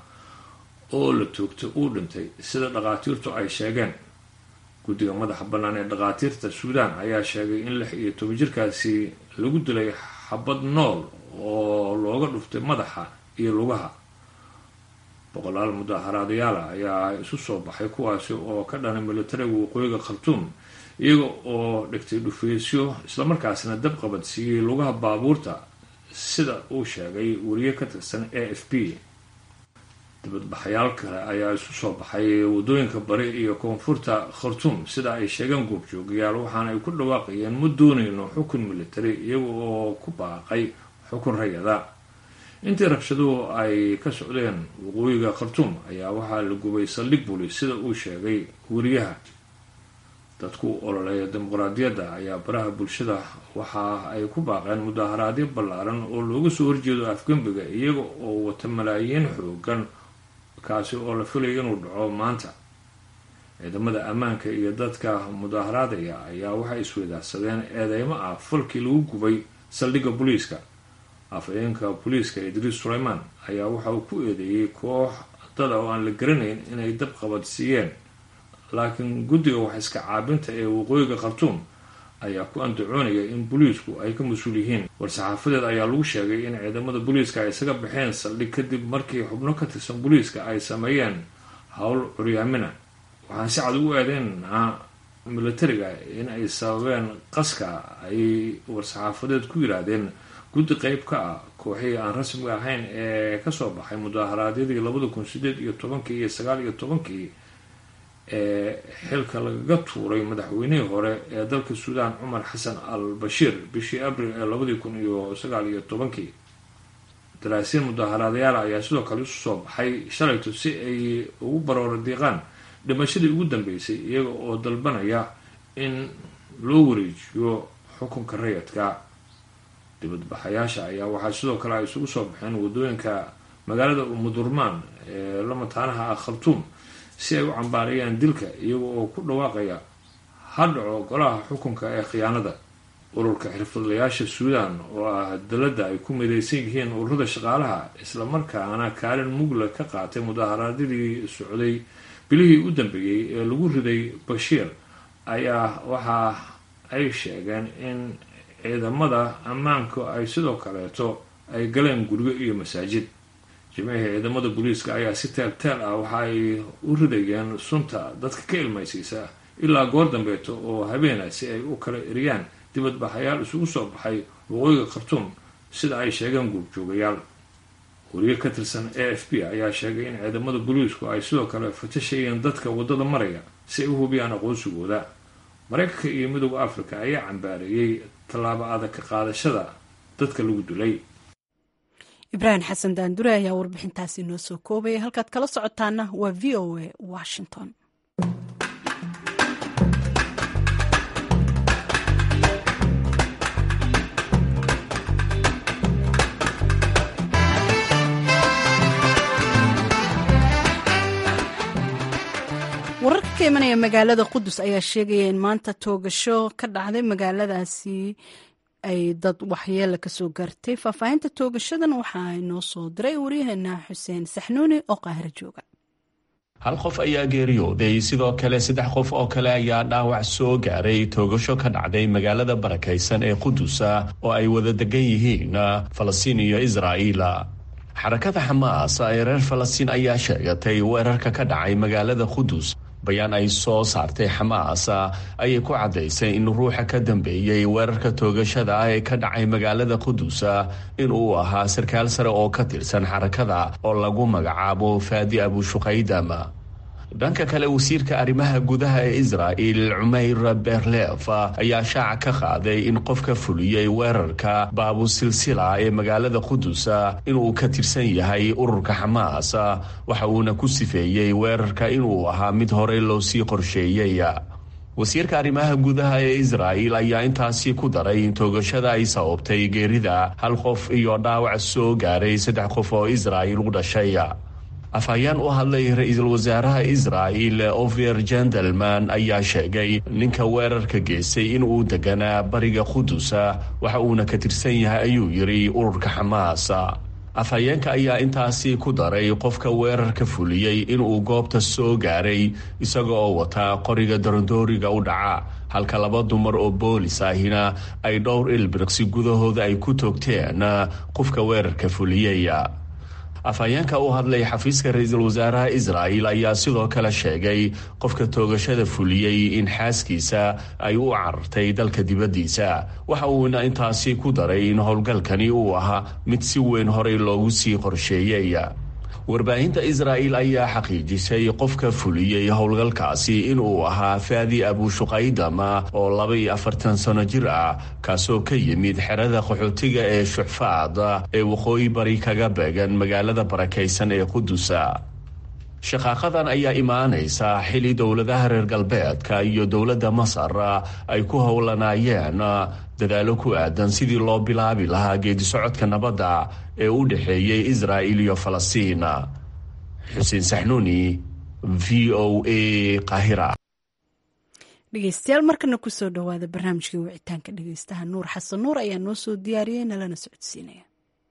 oo la toogtay uu dhintay sida dhakhaatiirtu ay sheegeen guddiga madaxa bannaan ee dhakhaatiirta suudaan ayaa sheegay in lix iyo toban jirkaasi lagu dilay xabad nool oo looga dhuftay madaxa iyo lugaha boqolaal mudaaharaadayaala ayaa isu soo baxay kuwaasi oo ka dhanay militariga waqooyiga khartuum iyaga oo dhigtay dhufeysyo islamarkaasna dab qabadsiiyey lugaha baabuurta sida uu sheegay wariye ka tirsan a f b dibadbaxayaal kale ayaa isu soo baxay wadooyinka bari iyo koonfurta khartuum sida ay sheegeen goobjoogayaal waxaana ay ku dhawaaqayeen ma doonayno xukun military iyaga oo ku baaqay xukun rayada intii rabshaduhu ay ka socdeen waqooyiga khartuum ayaa waxaa la gubay saldhig bulis sida uu sheegay wariyaha dadku ololeeya dimuqraadiyadda ayaa baraha bulshada waxa ay ku baaqeen mudaaharaadyo ballaaran oo looga soo horjeedo afgembiga iyaga oo wata malaayiin xoogan kaasi oo la filaya inuu dhaco maanta ciidamada ammaanka iyo dadka mudaaharaadaya ayaa waxay isweydaarsadeen eedeymo ah falkii lagu gubay saldhigga booliiska afhayeenka booliiska idriis suleyman ayaa waxa uu ku eedeeyey koox dada oo aan la garanayn inay dab qabadsiiyeen laakiin guddiga wax iska caabinta ee waqooyiga khartuum ayaa ku andacoonaya in booliisku ay ka mas-uul yihiin war-saxaafadeed ayaa lagu sheegay in ciidamada booliiska ay isaga baxeen saldhig kadib markii xubno ka tirsan booliiska ay sameeyeen howl curyaamina waxaan si cad ugu eedeynaa militariga in ay sababeen qaska ay war-saxaafadeed ku yiraahdeen guddi qeyb ka ah kooxihii aan rasmiga ahayn ee kasoo baxay mudaaharaadyadii labada kun sideed iyo tobankii iyo sagaal iyo tobankii ee xilka lagaga tuuray madaxweynihii hore ee dalka suudaan cumar xasan al bashiir bishii abril ee labadii kun iyo sagaal iyo tobankii daraasiin mudaaharaadayaal ayaa sidoo kale isu soo baxay shalayto si ay ugu baroora diiqaan dhimashadii ugu dambeysay iyaga oo dalbanaya in loo wareejiyo xukunka rayadka dibadbaxayaasha ayaa waxaa sidoo kale ay isugu soo baxeen wadooyinka magaalada umudurmaan ee la mataanaha ah khartuum si ay u cambaarayaan dilka iyaga oo ku dhawaaqaya ha dhaco golaha xukunka ee khiyaanada ururka xirfadlayaasha suudaan oo ah dalada ay ku midaysan yihiin ururada shaqaalaha islamarkaana kaalin mugla ka qaatay mudaaharaadadii socday bilihii u dambeeyey ee lagu riday bashiir ayaa waxa ay sheegeen in ciidamada ammaanku ay sidoo kaleeto ay galeen guryo iyo masaajid jimcihii ciidamada booliiska ayaa si teel teel ah waxa ay u ridayeen sunta dadka ka ilmaysiisa ilaa goor dambeeto oo habeena si ay u kala eriyaan dibadbaxayaal isugu soo baxay waqooyiga khartuum sida ay sheegeen guurjoogayaal wariye ka tirsan a f b ayaa sheegay in ciidamada booliisku ay sidoo kale fatashayeen dadka waddada maraya si ay u hubiyaan aqoonsigooda maraykanka iyo midooda africa ayaa cambaareeyey tallaabo adag ka qaadashada dadka lagu dilay ibraahim xasan daandure ayaa warbixintaasi noo soo koobaya halkaad kala socotaana waa v o a washington wararka ka imanaya magaalada qudus ayaa sheegaya in maanta toogasho ka dhacday magaaladaasi ay dad waxyeela kasoo gaartay faahfaahinta toogashadan waxaa inoo soo diray waryaheena xuseen saxnuuni oo qaahiro jooga hal qof ayaa geeriyooday sidoo kale saddex qof oo kale ayaa dhaawac soo gaaray toogasho ka dhacday magaalada barakaysan ee qudusa oo ay wada degan yihiin falastiin iyo israa'iila xarakada xamaas ee reer falastiin ayaa sheegatay weerarka ka dhacay magaalada qudus bayaan ay soo saartay xamaas ayay ku caddaysay in ruuxa ka dambeeyey weerarka toogashada ah ee ka dhacay magaalada qudusa inuu ahaa sarkaal sare oo ka tirsan xarakada oo lagu magacaabo faadi abushuqaydam dhanka kale wasiirka arrimaha gudaha ee israa'il cumayr berlef ayaa shaaca ka qaaday in qofka fuliyey weerarka baabusilsila ee magaalada qudus inuu ka tirsan yahay ururka xamaas waxa uuna ku sifeeyey weerarka inuu ahaa mid horey loo sii qorsheeyey wasiirka arrimaha gudaha ee israa'il ayaa intaasi ku daray in toogashada ay sababtay geerida hal qof iyo dhaawac soo gaaray saddex qof oo israa'il u dhashay afhayeen u hadlay ra-iisul wasaaraha israa'il ofer jendelman ayaa sheegay ninka weerarka geystay inuu deganaa bariga qudusa waxa uuna ka tirsan yahay ayuu yidhi ururka xamaas afhayeenka ayaa intaasi ku daray qofka weerarka fuliyey inuu goobta soo gaaray isaga oo wataa qoriga darandooriga u dhaca halka laba dumar oo boolis ahina ay dhowr ilbiriqsi gudahooda ay ku toogteen qofka weerarka fuliyey afhayeenka u hadlay xafiiska ra-iisul wasaaraha israa'il ayaa sidoo kale sheegay qofka toogashada fuliyey in xaaskiisa ay u carartay dalka dibaddiisa waxa uuna intaasi ku daray in howlgalkani uu ahaa mid si weyn horey loogu sii qorsheeyey warbaahinta israa'il ayaa xaqiijisay qofka fuliyey howlgalkaasi inuu ahaa faadi abushuqaydama oo laba iyo afartan sano jir ah kaasoo ka yimid xerada qaxootiga ee shuxfaad ee waqooyi bari kaga beegan magaalada barakaysan ee qudusa shaqaaqadan ayaa imaanaysa xili dowladaha reer galbeedka iyo dowladda masar ay ku howlanaayeen dadaalo ku aadan sidii loo bilaabi lahaa geedisocodka nabadda ee u dhexeeyey israa'il iyo falastiin xuseen saxnuuni v o a qahira dhegeystayaal markana kusoo dhowaada barnaamijkii wicitaanka dhegeystaha nuur xasan nuur ayaa noo soo diyaariyey nalana socodsiinaya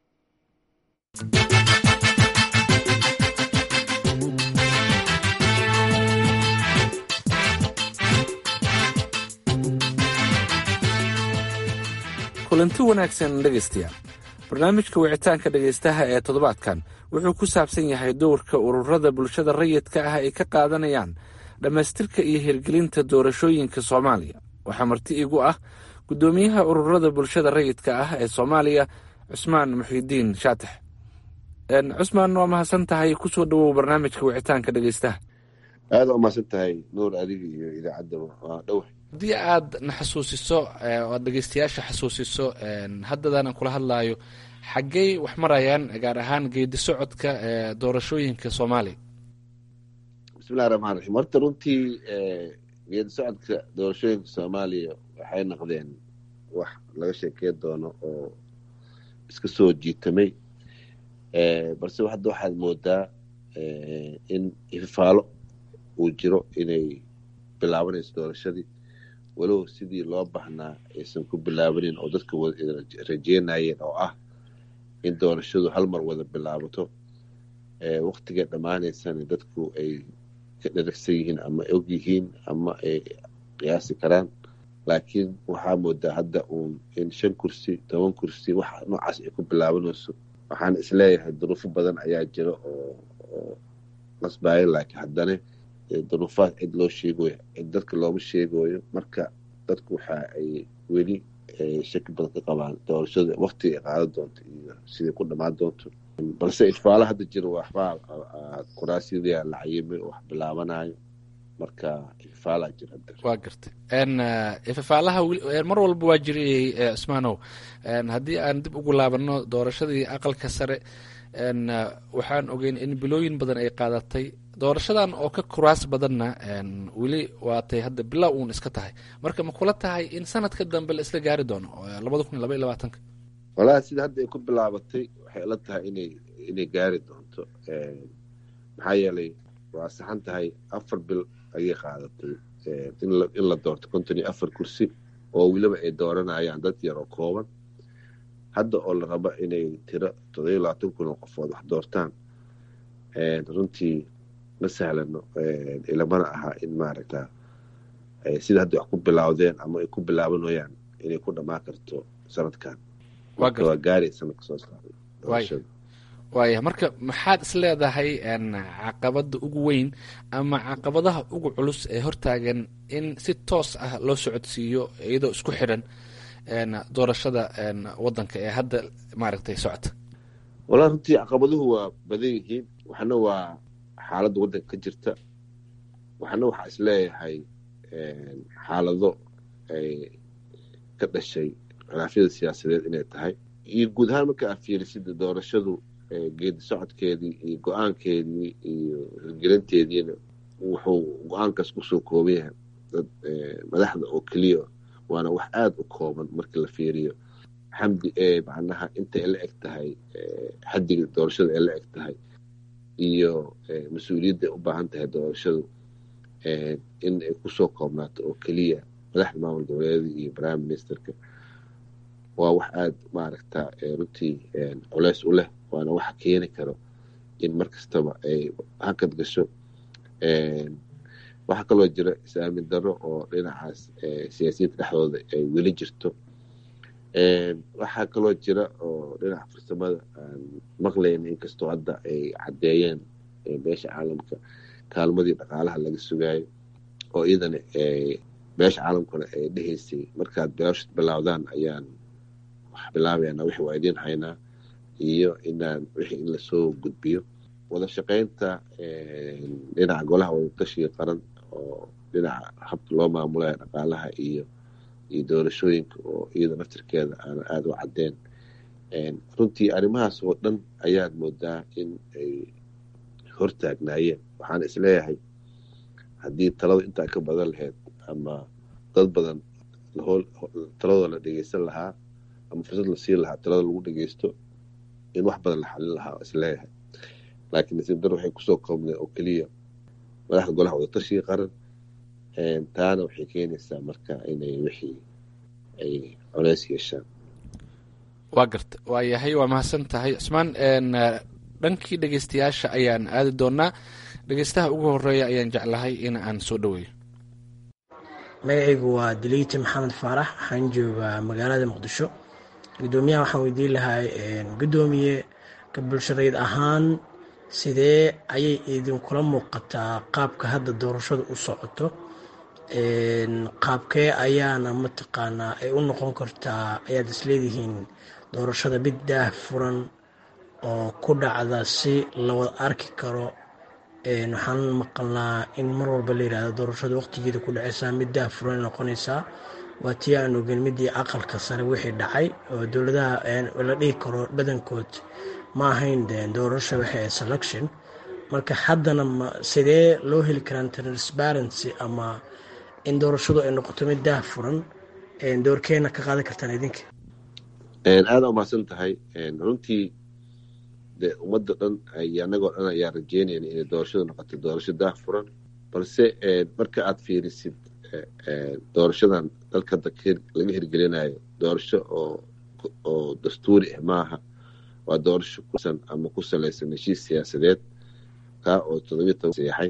kulanti wanaagsan dhegaystayaal barnaamijka wicitaanka dhegaystaha ee toddobaadkan wuxuu ku saabsan yahay dowrka ururada bulshada rayidka ah ay ka qaadanayaan dhammaystirka iyo hirgelinta doorashooyinka soomaaliya waxaa marti igu ah guddoomiyaha ururada bulshada rayidka ah ee soomaaliya cusmaan muxiidiin shaatax cusmaan waa mahadsan tahay kusoo dhowow barnaamijka wicitaanka dhegaystaha aada umahadsan tahay nuur adiga iyo idaacadda waa dhowa haddii aad na xasuusiso oo aad dhegeystayaasha xasuusiso haddadaanan kula hadlaayo xaggey wax marayaan gaar ahaan geedi socodka doorashooyinka soomaaliya bismillahi raxmaan raxiim horta runtii geedi socodka doorashooyinka soomaaliya waxay noqdeen wax laga sheekey doono oo iska soo jiitamay balse hadda waxaad moodaa in ifafaalo uu jiro inay bilaabanayso doorashadii walow sidii loo baahnaa aysan ku bilaabanin oo dadka rajeynayeen oo ah in doorashadu hal mar wada bilaabato waktiga dhammaanaysana dadku ay ka dharagsan yihiin ama og yihiin ama ay qiyaasi karaan laakiin waxaa moodaa hadda uun in shan kursi toban kursi wax noocaas ay ku bilaabanayso waxaan isleeyahay duruufo badan ayaa jira oo qasbaayo laakiin haddana duruufaad cid loo sheegoyo cid dadka looma sheegoyo marka dadku waxa ay weli shaki badan ka qabaan doorashada waktiga ay qaadan doonto iyo siday ku dhammaan doonto balse ifaalo hadda jira waxbaa kuraasyada la cayimay oo wax bilaabanayo marka ifaalaa jira waa gartay ifafaalaha mar walba waa jirayay cismaanow haddii aan dib ugu laabano doorashadii aqalka sare waxaan ogeyn in bilooyin badan ay qaadatay doorashadan oo ka kuraas badanna weli waatay hadda bilaa uun iska tahay marka ma kula tahay in sanadka dambe la isla gaari doono labada kun iyo laba iyo labaatanka walahi sida hadda ay ku bilaabatay waxay ila tahay inay inay gaari doonto maxaa yeelay waa saxan tahay afar bil ayay qaadatay in la doorto konton iyo afar kursi oo weliba ay dooranayaan dad yar oo kooban hadda oo la rabo inay tiro todobiyo labaatan kun oo qofood wax doortaan runtii ma sahlano ilamana aha in maaragta sida hadda wax ku bilaawdeen ama ay ku bilaabanayaan inay ku dhammaan karto sanadkan waa gaari sanadka soo saaray waaya marka maxaad is leedahay caqabada ugu weyn ama caqabadaha ugu culus ee hortaagan in si toos ah loo socodsiiyo iyadoo isku xidhan doorashada wadanka ee hadda maaragtay socota walaa runtii caqabaduhu waa badan yihiin waxna waa xaaladda waddanka ka jirta waxna waxaa is leeyahay xaalado ay ka dhashay khilaafyada siyaasadeed inay tahay iyo guud ahaan marka aad fiirisida doorashadu geedi socodkeedii iyo go-aankeedii iyo hirgelinteediina wuxuu go-aankaas kusoo kooban yahay dad madaxda oo keliya waana wax aada u kooban marka la fiiriyo xamdi ee macnaha inta ay la eg tahay xaddiga doorashada ay la eg tahay iyo mas-uuliyadda ay u baahan tahay doorashadu in ay kusoo koobnaato oo keliya madaxda maamul goboleeda iyo prime ministerka waa wax aada maaragta runtii culeys u leh waana waxa keeni karo in mar kastaba ay hakad gasho waxaa kaloo jira is-aamin darro oo dhinacaas siyaasiyiinta dhexdooda ay weli jirto waxaa kaloo jira oo dhinaca farsamada aan maqlayna inkastoo hadda ay caddeeyeen beesha caalamka kaalmadii dhaqaalaha laga sugaayo oo iyadana beesha caalamkuna ay dhehaysay markaad beeshad bilaawdaan ayaan wax bilaabayana wixii waa idiin haynaa iyo inaan wixii in lasoo gudbiyo wada shaqaynta dhinaca golaha wadatashiga qaran oo dhinaca habka loo maamulaya dhaqaalaha iyo iyo doorashooyinka oo iyada naftirkeeda aana aada u caddeen runtii arrimahaas oo dhan ayaad moodaa in ay hortaagnaayeen waxaan isleeyahay haddii talada intaa ka badan lahayd ama dad badan taladooda la dhegeysan lahaa ama fursad la siin lahaa talada lagu dhegeysto in wax badan la xalin lahaa isleeyahay laakiin nasiib dar waxay kusoo koobneen oo keliya madaxda golaha wadatashiga qaran taana waxay keenaysaa marka inay wixii ay culeys yeeshaan waa garta waa yahay waa mahadsan tahay cusmaan dhankii dhegeystayaasha ayaan aadi doonaa dhegeystaha ugu horeeya ayaan jeclahay in aan soo dhaweeyo magacaygu waa diliiti maxamed faarax waxaan joogaa magaalada muqdisho gudoomiyaha waxaan weydiin lahay gudoomiye ka bulshadeed ahaan sidee ayay idinkula muuqataa qaabka hadda doorashadu u socoto qaabkee ayaana mataqaanaa ay u noqon kartaa ayaad isleedihiin doorashada mid daah furan oo ku dhacda si la wada arki karo waxaan maqalnaa in mar walba la yidhahdo doorashada waqtigeeda ku dhaceysaa mid daah furan noqonaysaa waa tii aan ogeyn midii aqalka sare wixii dhacay oo dowladaha la dhihi karo badankood ma ahayn doorasho waxay selection marka haddana sidee loo heli karaan transparency ama in doorashadu ay noqoto mid daah furan doorkeena ka qaadan kartaan idinka aada umahadsan tahay runtii de ummadda dhan iyo annagoo dhan ayaa rajeynayna inay doorashadu noqoto doorasho daah furan balse marka aad fiirisid doorashadan dalka laga hirgelinayo doorasho oo dastuuri ah maaha waa doorasho kusan ama ku salaysan heshiis siyaasadeed kaa oo todobiyo toban seexay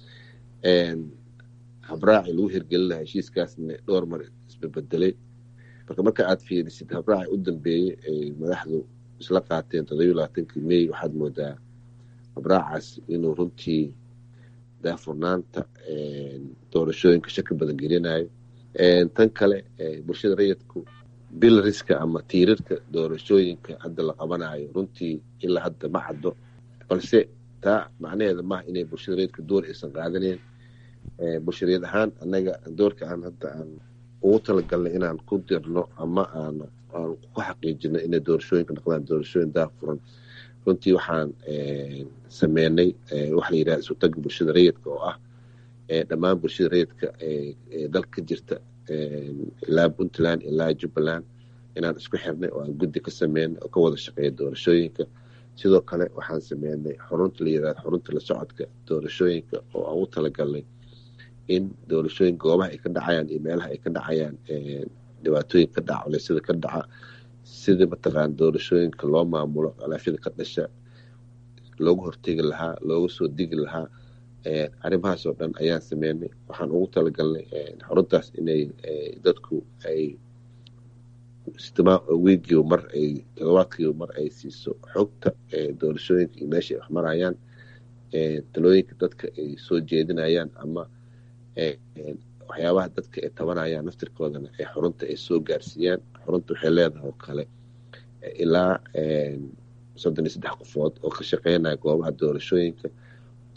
habraaci lagu hirgelinayo heshiiskaasna dhowr mar isbebedelay marka marka aad fiirisid habraaci u dambeeyey ay madaxdu isla qaateen todobiyo labaatankii mey waxaad moodaa habraacaas inuu runtii daafurnaanta doorashooyinka shaki badan gelinayo tan kale bulshada rayidku bilariska ama tiirarka doorashooyinka hadda la qabanayo runtii ilaa hadda ma caddo balse taa macnaheeda maaha inay bulshada rayidka door aysan qaadaneyn bulshadeed ahaan annaga doorka aan hadda aan ugu talagalnay inaan ku dirno ama aan aan ku xaqiijino inay doorashooyinka noqdaan doorashooyin daafuran runtii waxaan sameynay waxa la yidhaha isu tagga bulshada rayidka oo ah dhammaan bulshada rayidka ee dalka ka jirta ilaa puntland ilaa jubbaland inaan isku xirnay oo aan guddi ka sameynay oo ka wada shaqeeya doorashooyinka sidoo kale waxaan sameynay xurunta la yidhahda xurunta la socodka doorashooyinka oo aan u talagalnay in doorashooyin goobaha ay ka dhacayaan iyo meelaha ay ka dhacayaan dhibaatooyin ka dhaca culeysyada ka dhaca sidii mataqaana doorashooyinka loo maamulo khilaafyada ka dhasha loogu hortegi lahaa looga soo digi lahaa arrimahaas oo dhan ayaan sameynay waxaan ugu talagalnay xaruntaas inay dadku ay wiigiiba mar ay todobaadkiiba mar ay siiso xogta doorashooyinka iyo meesha ay wax marayaan talooyinka dadka ay soo jeedinayaan ama waxyaabaha dadka ay tabanayaan naftirkoodana ee xurunta ay soo gaarsiiyaan xurunta waxay leedahay oo kale ilaa soddon iyo saddex qofood oo ka shaqeynaya goobaha doorashooyinka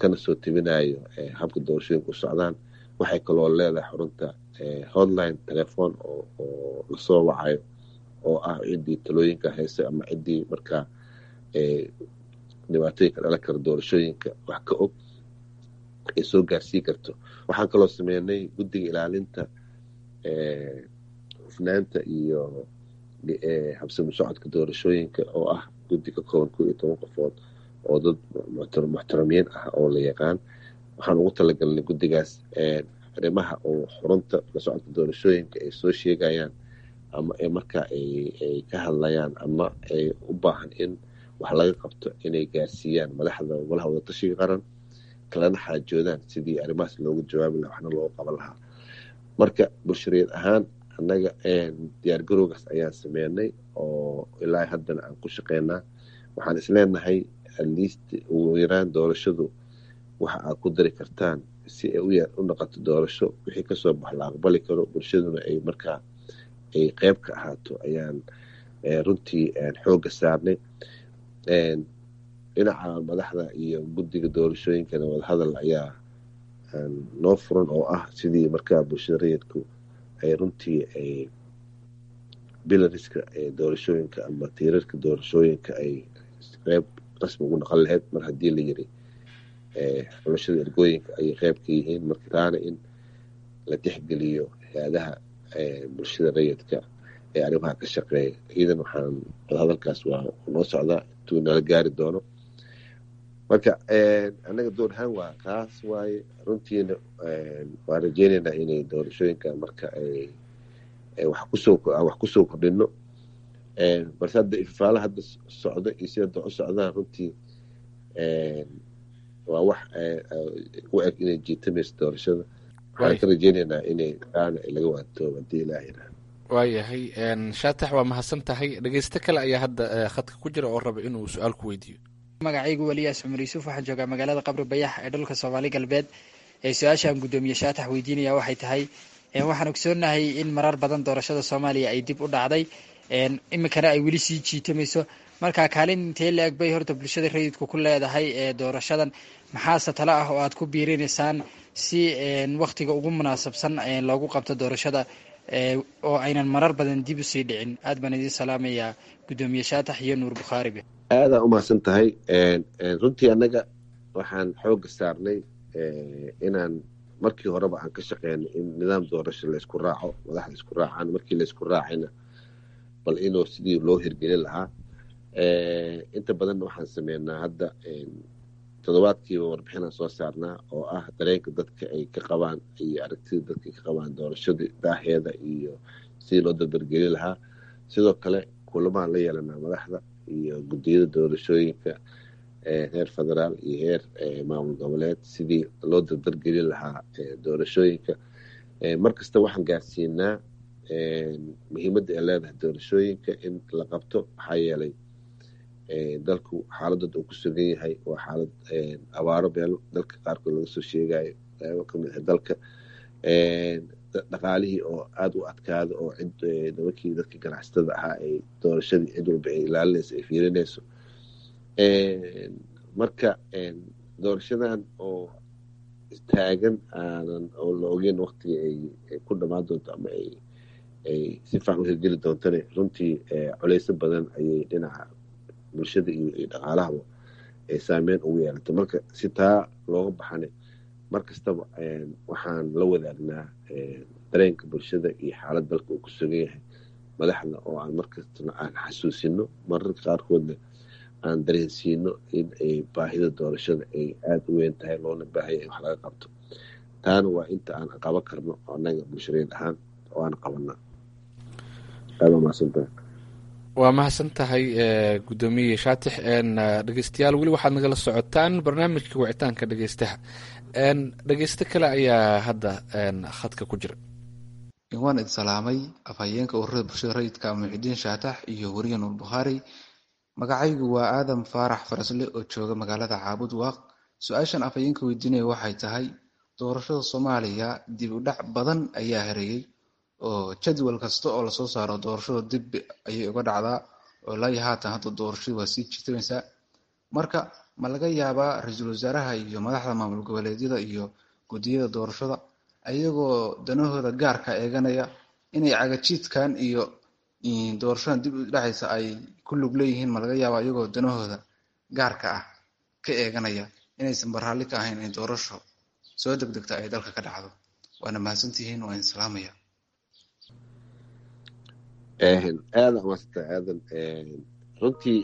kana soo tebinayo habka doorashooyinka u socdaan waxay kaloo leedahay xarunta hotline telefoon oo lasoo wacayo oo ah ciddii talooyinka hayse ama ciddii markaa dhibaatooyinka dhalan kara doorashooyinka wax ka og ay soo gaarsii karto waxaan kaloo sameynay guddiga ilaalinta hufnaanta iyo habsami socodka doorashooyinka oo ah guddi ka kooban kow iyo toban qofood oo dad muxtaramiin ah oo la yaqaan waxaan ugu talagalnay guddigaas arrimaha oo xurunta la socodka doorashooyinka ay soo sheegayaan ama markaa ay ka hadlayaan ama ay u baahan in wax laga qabto inay gaarsiiyaan madaxda golaha wadatashiga qaran kalana xaajoodaan sidii arrimahaas loogu jawaabi laha waxna loogu qaban lahaa marka bulshareed ahaan annaga diyaargarowgaas ayaan sameynay oo ilaa haddana aan ku shaqeynaa waxaan isleenahay atleast ugu yaraan doorashadu waxa aad ku dari kartaan si ay u noqoto doorasho wixii kasoo bax la aqbali karo bulshaduna ay markaa ay qeyb ka ahaato ayaan runtii xoogga saarnay dhinaca madaxda iyo guddiga doorashooyinkana wadahadal ayaa noo furan oo ah sidii markaa bulshada rayidku ay runtii ay bilariska doorashooyinka ama tiirarka doorashooyinka ay qeyb rasmi ugu noqon lahayd mar haddii la yiri xulashada ergooyinka ayay qeyb ka yihiin marka taana in la tixgeliyo hay-adaha bulshada rayidka ee arrimaha ka shaqeeya iidan waxaan wadahadalkaas waa noo socdaa intuu nala gaari doono marka annaga door ahaan waa kaas waaye runtiina waan rajeyneynaa inay doorashooyinka marka ay wax kusoo wax kusoo kordhino balse hadda ifafaala hadda socdo iyo si hadda u socdaan runtii waa wax u eg inay jiitamayso doorashada waxaan ka rajeyneynaa inay aana laga waantoobo haddii ilaah yiraahdo waayahay shaatax waa mahadsan tahay dhegeysto kale ayaa hadda khadka ku jira oo raba inuu su-aal ku weydiiyo magacaygu weliyaas cumar yuusuf waxaan joogaa magaalada qabri bayax ee dhulka soomaali galbeed ee su-aashaan guddoomiye shaatax weydiinaya waxay tahay waxaan ogsoonahay in marar badan doorashada soomaaliya ay dib u dhacday iminkana ay weli sii jiitamayso marka kaalin intee la eg bay horta bulshada rayidku ku leedahay ee doorashadan maxaase talo ah oo aad ku biirinaysaan si waktiga ugu munaasabsan loogu qabto doorashada oo aynan marar badan dib usii dhicin aad baan idiin salaamayaa guddoomiye shaatax iyo nuur bukhaaribe aadaa umahadsan tahay runtii annaga waxaan xoogga saarnay inaan markii horeba aan ka shaqeynay in nidaam doorasho laysku raaco madaxda isku raacaan markii laysku raacayna bal inuu sidii loo hirgelin lahaa inta badanna waxaan sameynaa hadda toddobaadkiiba warbixinaan soo saarnaa oo ah dareenka dadka ay ka qabaan iyo aragtida dadka ay ka qabaan doorashada daaheeda iyo sidii loo dardargelin lahaa sidoo kale kulamaan la yeelanaa madaxda iyo guddiyada doorashooyinka heer federaal iyo heer maamul goboleed sidii loo dardargelin lahaa doorashooyinka mar kasta waxaan gaarsiinaa muhiimadda ay leedahay doorashooyinka in la qabto maxaa yeelay dalku xaaladooda uu ku sugan yahay waa xaalad abaaro beel dalka qaarkood laga soo sheegayo qeybo kamid ah dalka dhaqaalihii oo aada u adkaada oo cid nimankii dadkii ganacsatada ahaa ay doorashadii cid walba ay ilaalinayso ay fiirinayso marka doorashadan oo taagan aanan oo la ogeyn waktiga ay ku dhamaan doonto ama ay ay si fiican u hirgeli doontana runtii culeyso badan ayay dhinaca bulshada iyo dhaqaalahaba ay saameyn ugu yeelatay marka si taa looga baxana mar kastaba waxaan la wadaagnaa dareenka bulshada iyo xaalad dalka uu ku sugan yahay madaxda oo aan markastana aan xasuusino mararka qaarkoodna aan dareensiino in ay baahida doorashada ay aada u weyn tahay loona baahaya in wax laga qabto taana waa inta aan qaban karno annaga bulshadeed ahaan oo aan qabanaa aada umahadsantahay waa mahadsan tahay guddoomiye shaatix dhegeystayaal weli waxaad nagala socotaan barnaamijka wicitaanka dhegeystaha dhegeysto kale ayaa hadda khadka ku jira waan id salaamay afhayeenka ururada bulshada rayidka muxidiin shaatax iyo weriye nuur bukhaari magacaygu waa aadam faarax farasle oo jooga magaalada caabud waaq su-aashan afhayeenka weydiinaya waxay tahay doorashada soomaaliya dib u dhac badan ayaa hareeyey oo jadwal kasta oo lasoo saaro doorashada dib ayay uga dhacdaa oo ilaa iyo haatan hadda doorashadu waa sii jirtamaysaa marka ma laga yaabaa ra-iisul wasaaraha iyo madaxda maamul goboleedyada iyo guddiyada doorashada ayagoo danahooda gaarka eeganaya inay cagajiidkan iyo doorashadan dib u dhacaysa ay ku lug leeyihiin ma laga yaabaa iyagoo danahooda gaarka ah ka eeganaya inaysan baraalli ka ahayn in doorasho soo degdegta ay dalka ka dhacdo waana mahadsantihiin waa in salaamaya aada amaasanta aadan runtii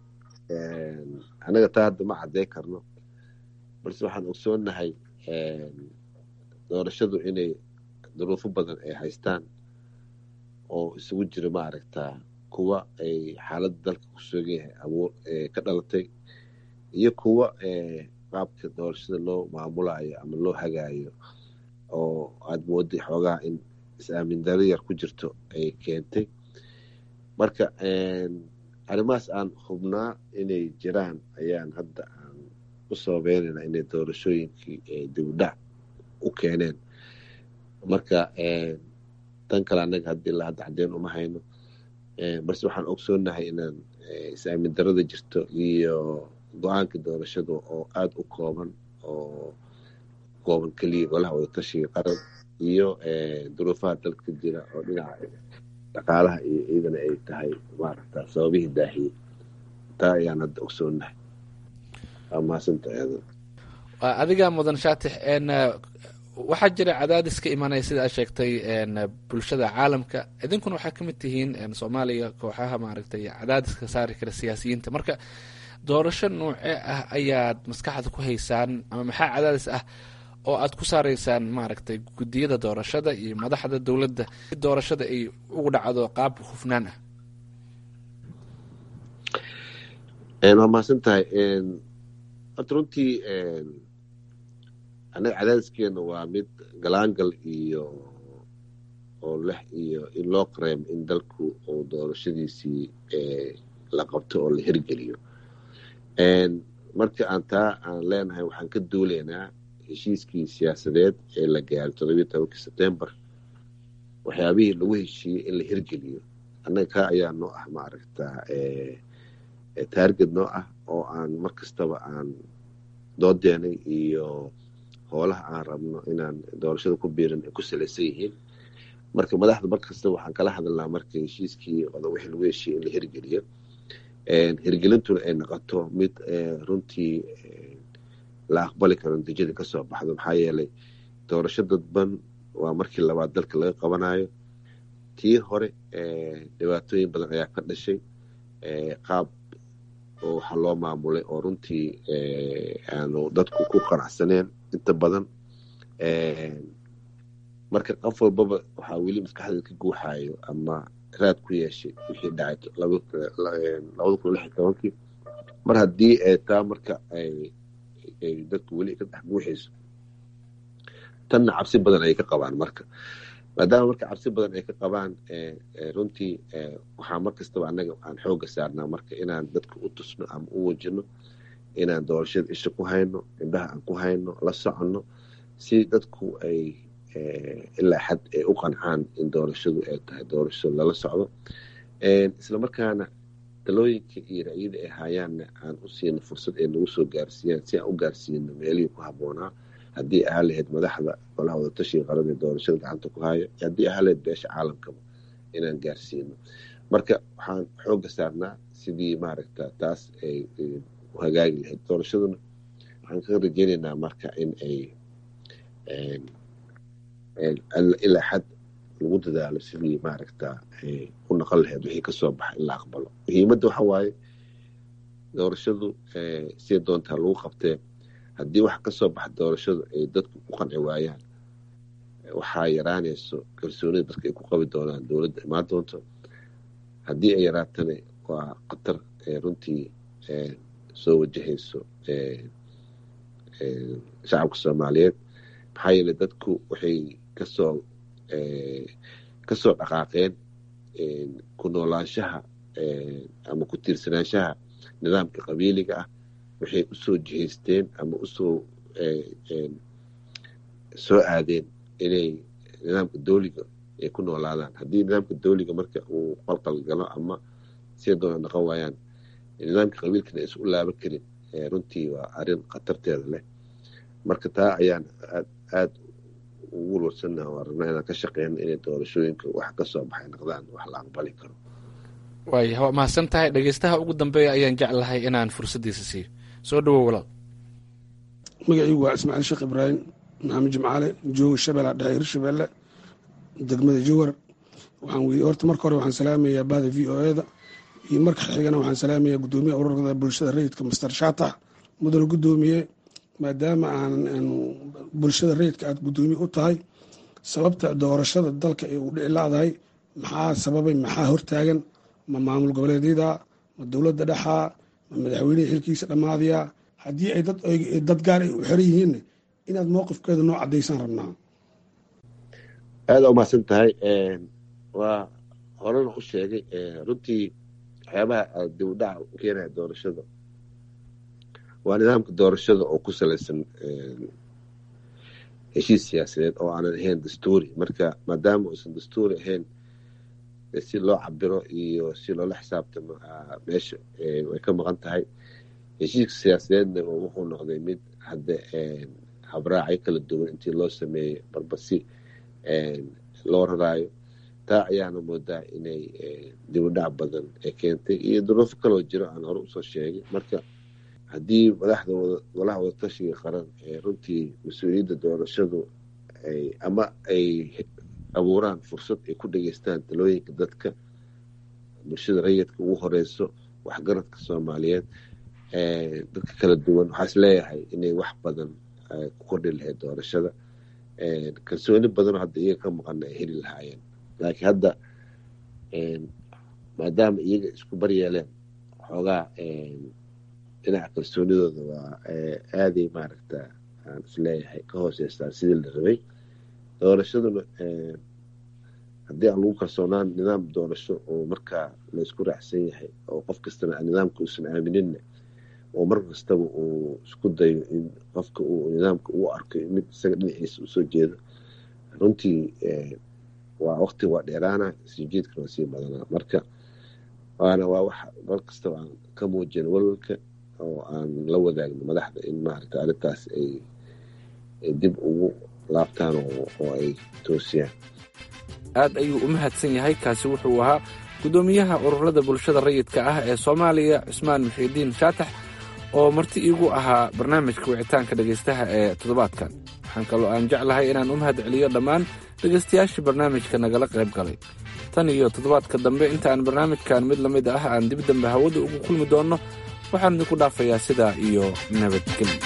anaga taa hadda ma cadday karno balse waxaan ogsoonahay doorashadu inay duruufo badan ay haystaan oo isugu jira maaragtaa kuwa ay xaaladda dalka ku sugan yahay abuur ka dhalatay iyo kuwa qaabka doorashada loo maamulayo ama loo hagaayo oo aada mooday xoogaa in is-aamin daro yar ku jirto ay keentay marka arrimahaas aan hubnaa inay jiraan ayaan hadda aan u sababeynayna inay doorashooyinkii dibudhac u keeneen marka tan kale annaga haddii la hadda caddeyn uma hayno balse waxaan ogsoonahay inaan is-aamin darada jirto iyo go-aanka doorashada oo aada u kooban oo kooban keliya golaha wadatashiga qaran iyo duruufaha dalka jira oo dhinaca dhaqaalaha iyo ciidana ay tahay maaragta sababihii daahiyey taa ayaan hadda ogsoonahay waa mahadsantahay aadan adiga mudan shaatix waxaa jira cadaadis ka imanaya sida aad sheegtay bulshada caalamka idinkuna waxaa ka mid tihiin soomaaliya kooxaha maaragtay cadaadiska saari kara siyaasiyiinta marka doorasho noocee ah ayaad maskaxda ku haysaan ama maxaa cadaadis ah oo aad ku saaraysaan maaragtay guddiyada doorashada iyo madaxda dowladda si doorashada ay ugu dhacdo qaab hufnaan ah waa mahadsan tahay horta runtii annaga cadaadiskeena waa mid galaangal iyo oo leh iyo in loo qareemo in dalku uu doorashadiisii la qabto oo la hirgeliyo marka aan taa aan leenahay waxaan ka duulaynaa heshiiskii siyaasadeed ee la gaaray todobiyo tobankii sebtembar waxyaabihii lagu heshiiyey in la hirgeliyo annaga kaa ayaa noo ah maaragtaa taarget noo ah oo aan mar kastaba aan doodeenay iyo hoolaha aan rabno inaan doorashada ku biirin ay ku salaysan yihiin marka madaxda mar kastaba waxaan kala hadalnaa marka heshiiskii wixii lagu heshiiyey in la hirgeliyo hirgelintuna ay noqoto mid runtii la aqbali karo natiijada kasoo baxdo maxaa yeelay doorasho dadban waa markii labaad dalka laga qabanayo tii hore dhibaatooyin badan ayaa ka dhashay qaab oo waxaa loo maamulay oo runtii aanu dadku ku qanacsaneen inta badan marka qof walbaba waxaa weli maskaxdeeda ka guuxayo ama raad ku yeeshay wixii dhacay labada kun lix iyo tobankii mar haddii taa marka ay dadku weli ka dhex guuxayso tanna cabsi badan ayay ka qabaan marka maadaama marka cabsi badan ay ka qabaan runtii waxaa mar kastaba annaga aan xooga saarnaa marka inaan dadka u tusno ama u wajino inaan doorashada isha ku hayno indhaha aan ku hayno la soconno si dadku ay ilaa xad ay u qancaan in doorashadu ay tahay doorasho lala socdo isla markaana talooyinka iyo ra'yada ay haayaanna aan u siino fursad ay nagu soo gaarsiiyaan si aan u gaarsiino meelihii ku habboonaa haddii ahaa lahayd madaxda golaha wadatashiga qaran ee doorashada gacanta ku haayo haddii ahaa lahayd beesha caalamkaba inaan gaarsiino marka waxaan xooga saarnaa sidii maaragta taas ay u hagaagi lahayd doorashaduna waxaan ka rajeynaynaa marka in ay ilaa xad lagu dadaalo sidii maaragta u naqon lahayd wixii kasoo baxa in la aqbalo muhiimadda waxa waaye doorashadu sida doontaa lagu qabtee haddii wax kasoo baxa doorashadu ay dadku ku qanci waayaan waxaa yaraanayso kalsoonida dadka ay ku qabi doonaan dowladda imaan doonto haddii ay yaraatana waa khatar runtii soo wajahayso shacabka soomaaliyeed maxaa yeele dadku waxay kasoo kasoo dhaqaaqeen ku noolaanshaha ama ku tiirsanaanshaha nidaamka qabiiliga ah waxay usoo jihaysteen ama usoo soo aadeen inay nidaamka dowliga ay ku noolaadaan haddii nidaamka dowliga marka uu qalqal galo ama sida doona dhaqan waayaan nidaamka qabiilkana aysan u laaban karin runtii waa arrin khatarteeda leh marka taa ayaan aad aad ugu walwalsannaha oo aragnaa inaan ka shaqeyno inay doorashooyinka wax ka soo baxay noqdaan wax la aqbali karo waaya waa mahadsan tahay dhegeystaha ugu dambeeya ayaan jeclahay inaan fursaddiisa siiyo soo dhawow walaal magacaygu waa ismaaciil sheekh ibraahim maxamed jimcaale jooga shabeella dhexe hirshabeelle degmada jowar waxaan weydiye horta marka hore waxaan salaamayaa bahda v o eda iyo marka xigana waxaan salaamayaa guddoomiyaha ururada bulshada rayidka master shaatax mudane guddoomiye maadaama aan bulshada rayidka aad guddoomiye u tahay sababta doorashada dalka ee uu dhici laadahay maxaa sababay maxaa hortaagan ma maamul goboleedyada ma dowladda dhexaa ma madaxweynihii xilkiisa dhammaadaya haddii ay dad gaar ay u xiran yihiinna inaad mowqifkeeda noo caddaysaan rabnaa aada umahadsan tahay waa horena u sheegay runtii waxyaabaha dib u dhaca u keenaya doorashada waa nidaamka doorashada oo ku salaysan heshiis siyaasadeed oo aanan ahayn dastuuri marka maadaama uusan dastuuri ahayn si loo cabiro iyo si loola xisaabtamo meesha way ka maqan tahay heshiiska siyaasadeedna wuxuu noqday mid hadda habraacyo kala duwan intii loo sameeyey barbasi loo raraayo taa ayaana moodaa inay dibudhac badan ee keentay iyo duruufo kaloo jiro aan hore usoo sheegay marka haddii madaxda golaha wadatashiga qaran ee runtii mas-uuliyadda doorashadu ama ay abuuraan fursad ay ku dhageystaan talooyinka dadka bulshada rayidka ugu horeyso waxgaradka soomaaliyeed dadka kala duwan waxaa is leeyahay inay wax badan ku kordhi lahayd doorashada kalsooni badanoo hadda iyaga ka maqana ay heli lahaayeen laakiin hadda maadaama iyaga isku baryeeleen xoogaa dhinaca kalsoonidooda waa aaday maaragta aan isleeyahay ka hooseystaa sidii la rabay doorashaduna haddii aan lagu kalsoonaan nidaam doorasho oo markaa la isku raacsan yahay oo qof kastana nidaamka uusan aamininna oo mar kastaba uu isku dayo in qofka uu nidaamka ugu arko mid isaga dhinaciisa usoo jeedo runtii waa waqti waa dheeraana sijiidkana waa sii badanaa marka waana waa wax mar kastaba aan ka muujino walwalka oo aan la wadaagno madaxda in maaragta arrintaas ay dib ugu laabtaan oo ay toosiyaan aad ayuu u mahadsan yahay kaasi wuxuu ahaa guddoomiyaha ururada bulshada rayidka ah ee soomaaliya cusmaan muxiidiin shaatax oo marti iigu ahaa barnaamijka wicitaanka dhegaystaha ee toddobaadkan waxaan kaloo aan jeclahay inaan u mahad celiyo dhammaan dhegaystayaashii barnaamijka nagala qayb galay tan iyo toddobaadka dambe inta aan barnaamijkan mid la mid ah aan dib dambe hawada ugu kulmi doonno waxaan idinku dhaafayaa sidaa iyo nabadgelyo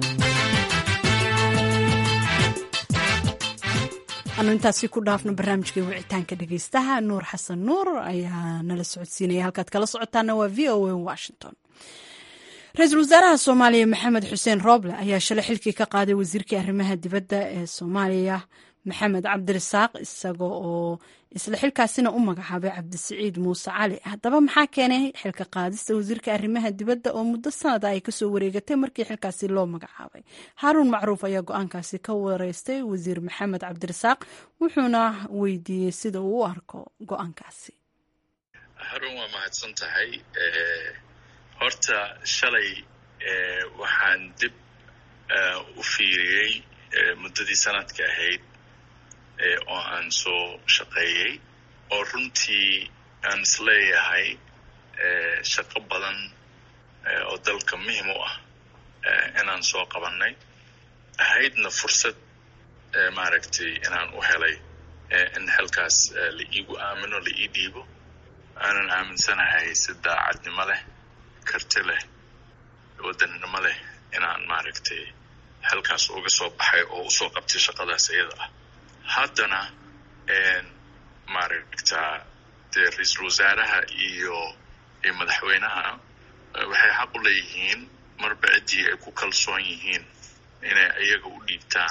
anu intaasi ku dhaafno barnaamijkai wicitaanka dhegeystaha nuur xasan nuur ayaa nala socodsiinaya halkaad kala socotaana waa v o a washington ra-iisul wasaaraha soomaaliya maxamed xuseen rooble ayaa shalay xilkii ka qaaday wasiirkii arrimaha dibadda ee soomaaliya maxamed cabdirasaaq isaga oo isla xilkaasina u magacaabay cabdisiciid muuse cali haddaba maxaa keenay xilka qaadista wasiirka arrimaha dibadda oo muddo sanada ay kasoo wareegatay markii xilkaasi loo magacaabay haaruun macruuf ayaa go-aankaasi ka wareystay wasiir maxamed cabdirasaaq wuxuuna weydiiyey sida uu u arko go-aankaasi haruun waa mahadsan tahay horta shalay waxaan dib u fiiriyey muddadii sanadka ahayd oo aan soo shaqeeyey oo runtii aan isleeyahay shaqo badan oo dalka muhim u ah inaan soo qabannay ahaydna fursad maaragtay inaan u helay in xilkaas la iigu aamino la ii dhiibo aanan aaminsanahay si daacadnimo leh karti leh wadannimo leh inaan maaragtay xilkaas uga soo baxay oo usoo qabtay shaqadaas iyada ah haddana maaragtaa dee ra-iisul wasaaraha iyo iyo madaxweynaha waxay xaq u leeyihiin marba ciddii ay ku kalsoon yihiin inay iyaga u dhiibtaan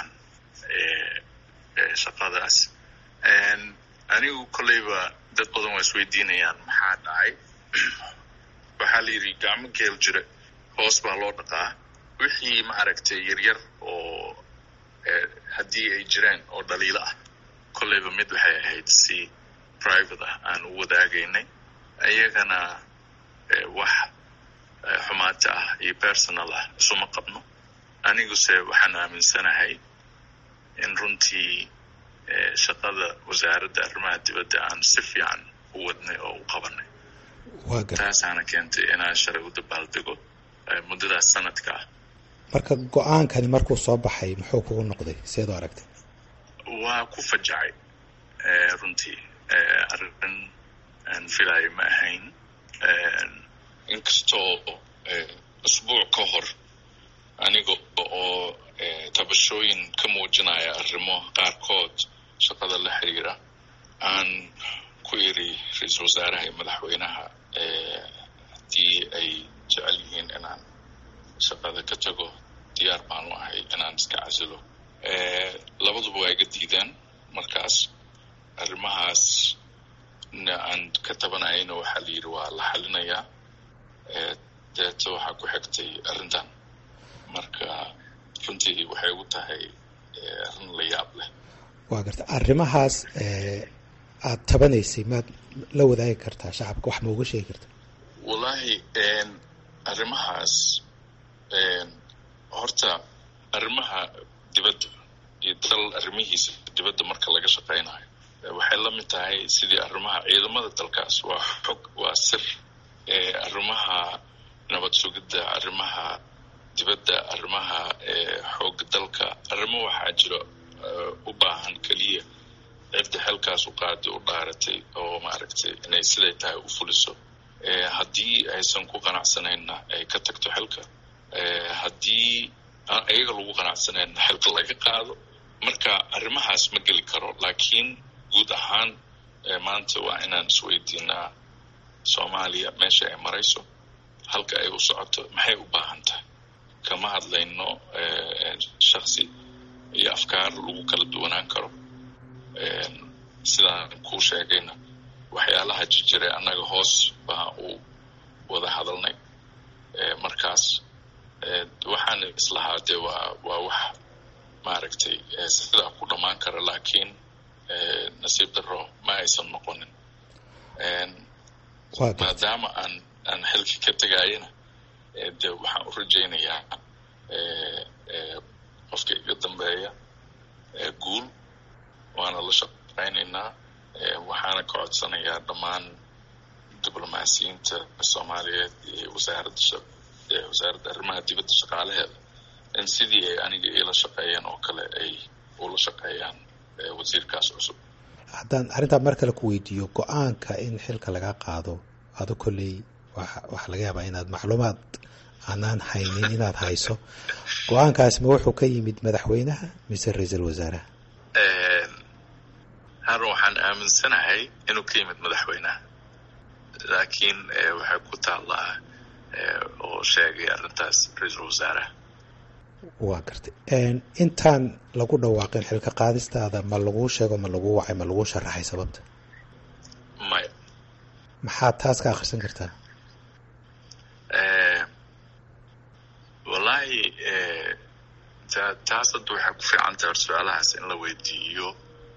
shaqadaas anigu kolleyba dad badan waa isweydiinayaan maxaa dhacay waxaa la yidhi gacmo geel jira hoos baa loo dhaqaa wixii maaragtay yaryar oo haddii ay jireen oo dhaliilo ah kolleyba mid waxay ahayd si private ah aan u wadaagaynay iyagana wax xumaata ah iyo personal ah isuma qabno aniguse waxaan aaminsanahay in runtii shaqada wasaaradda arrimaha dibadda aan si fiican u wadnay oo u qabanay taasaana keentay inaan shalay u dabaaldego muddadaas sanadka ah marka go-aankani markuu soo baxay muxuu kugu noqday seed u aragtay waa ku fajacay runtii arrin aan filayo ma ahayn inkastoo usbuuc ka hor aniga oo tabashooyin ka muujinaya arrimo qaarkood shaqada la xiriira aan ku iri ra-iisul wasaaraha iyo madaxweynaha haddii ay jecel yihiin inaan shaqada ka tago diyaar baanu ahay inaan iska casilo labaduba waa iga diideen markaas arrimahaas na aan ka tabanayayna waxaa la yidhi waa la xalinayaa deeto waxaa ku xigtay arrintan marka runtii waxay ugu tahay arrin la yaab leh waa garta arrimahaas aada tabanaysay maad la wadaagi kartaa shacabka wax ma uga sheegi karta wallaahi arrimahaas horta arrimaha dibadda iyo dal arrimihiisa dibadda marka laga shaqaynayo waxay la mid tahay sidii arrimaha ciidamada dalkaas waa xog waa sir arrimaha nabad sugidda arrimaha dibadda arrimaha xoogga dalka arrimo waxaa jiro u baahan keliya cidda xilkaas u qaaday u dhaaratay oo maaragtay inay siday tahay u fuliso haddii aysan ku qanacsanayna ay ka tagto xilka haddii aan iyaga lagu qanacsanayna xilka laga qaado marka arrimahaas ma geli karo laakiin guud ahaan maanta waa inaan isweydiinaa soomaaliya meesha ay marayso halka ay u socoto maxay u baahan tahay kama hadlayno shaksi iyo afkaar lagu kala duwanaan karo sidaan kuu sheegayna waxyaalaha jirjiray annaga hoos baa u wada hadalnay markaas waxaan islahaa dee waa waa wax maaragtay sidaa ku dhammaan kara laakiin nasiib daro ma aysan noqonin maadaama aan aan xilki ka tegayana de waxaan u rajaynayaa qofka iga dambeeya guul waana la shaqaynaynaa waxaana ka codsanayaa dhammaan diblomaasiyiinta soomaaliyeed iyo wasaaradda wasaaradda arrimaha dibadda shaqaalaheeda in sidii ay aniga iila shaqeeyeen oo kale ay ula shaqeeyaan wasiirkaas cusub haddaan arrintaa mar kale ku weydiiyo go-aanka in xilka laga qaado ado kolley waxaa laga yaabaa inaad macluumaad aanaan haynin inaad hayso go-aankaasi ma wuxuu ka yimid madaxweynaha mise ra-iisul wasaaraha harun waxaan aaminsanahay inuu ka yimid madaxweynaha laakiin waxay ku taallaa oo sheegay arrintaas ra-iisul wasaaraha waa gartay intaan lagu dhawaaqin xilka qaadistaada ma laguu sheego ma laguu wacay ma laguu sharaxay sababta maya maxaad taas ka akhrisan kartaa wallaahi taas hadda waxay ku fiican tahay or su-aalahaas in la weydiiyo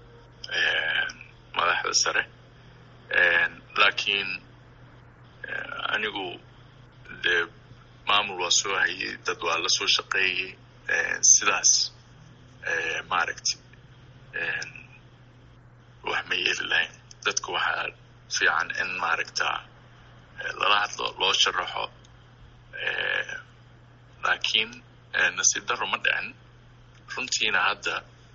madaxda sare laakiin anigu dee maamul waa soo hayay dad waa la soo shaqeeyey sidaas maaragtay wax ma yeeli lahayn dadka waxaa fiican in maaragta lala hadlo loo sharaxo laakiin nasiib daro ma dhicin runtiina hadda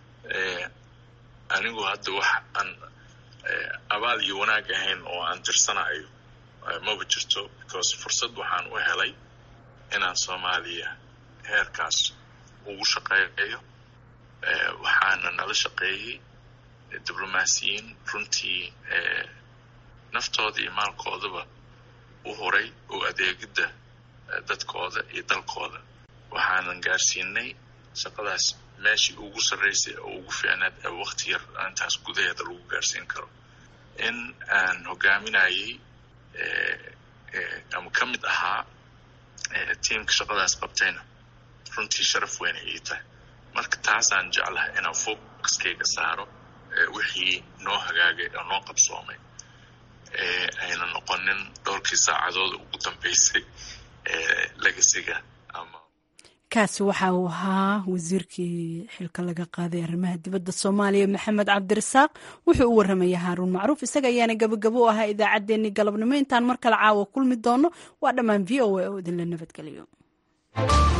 anigu hadda wax aan abaal iyo wanaag ahayn oo aan tirsanayo maba jirto because fursad waxaan u helay inaan soomaaliya heerkaas ugu shaqeeyo waxaana nala shaqeeyey diblomaasiyiin runtii naftooda iyo maalkoodaba u horay oo adeegidda dadkooda iyo dalkooda waxaanan gaarsiinay shaqadaas meeshii ugu sarraysay oo ugu fiicnaad ee wakti yar intaas gudaheeda lagu gaarsiin karo in aan hogaaminayay ama ka mid ahaa tiimka shaqadaas qabtayna runtii sharaf weyn ay ii tahay marka taasaan jeclahay inaan focuskayga saaro wixii noo hagaagay oo noo qabsoomay ayna noqonin dhowrkii saacadooda ugu dambeysay legasiga ama kaasi waxa uu ahaa wasiirkii xilka laga qaaday arrimaha dibadda soomaaliya maxamed cabdirasaaq wuxuu u warramaya haaruun macruuf isaga ayaana gabagabo u ahaa idaacaddeenii galabnimo intaan mar kale caawa kulmi doono waa dhammaan v o a oo idinla nabadgeliyo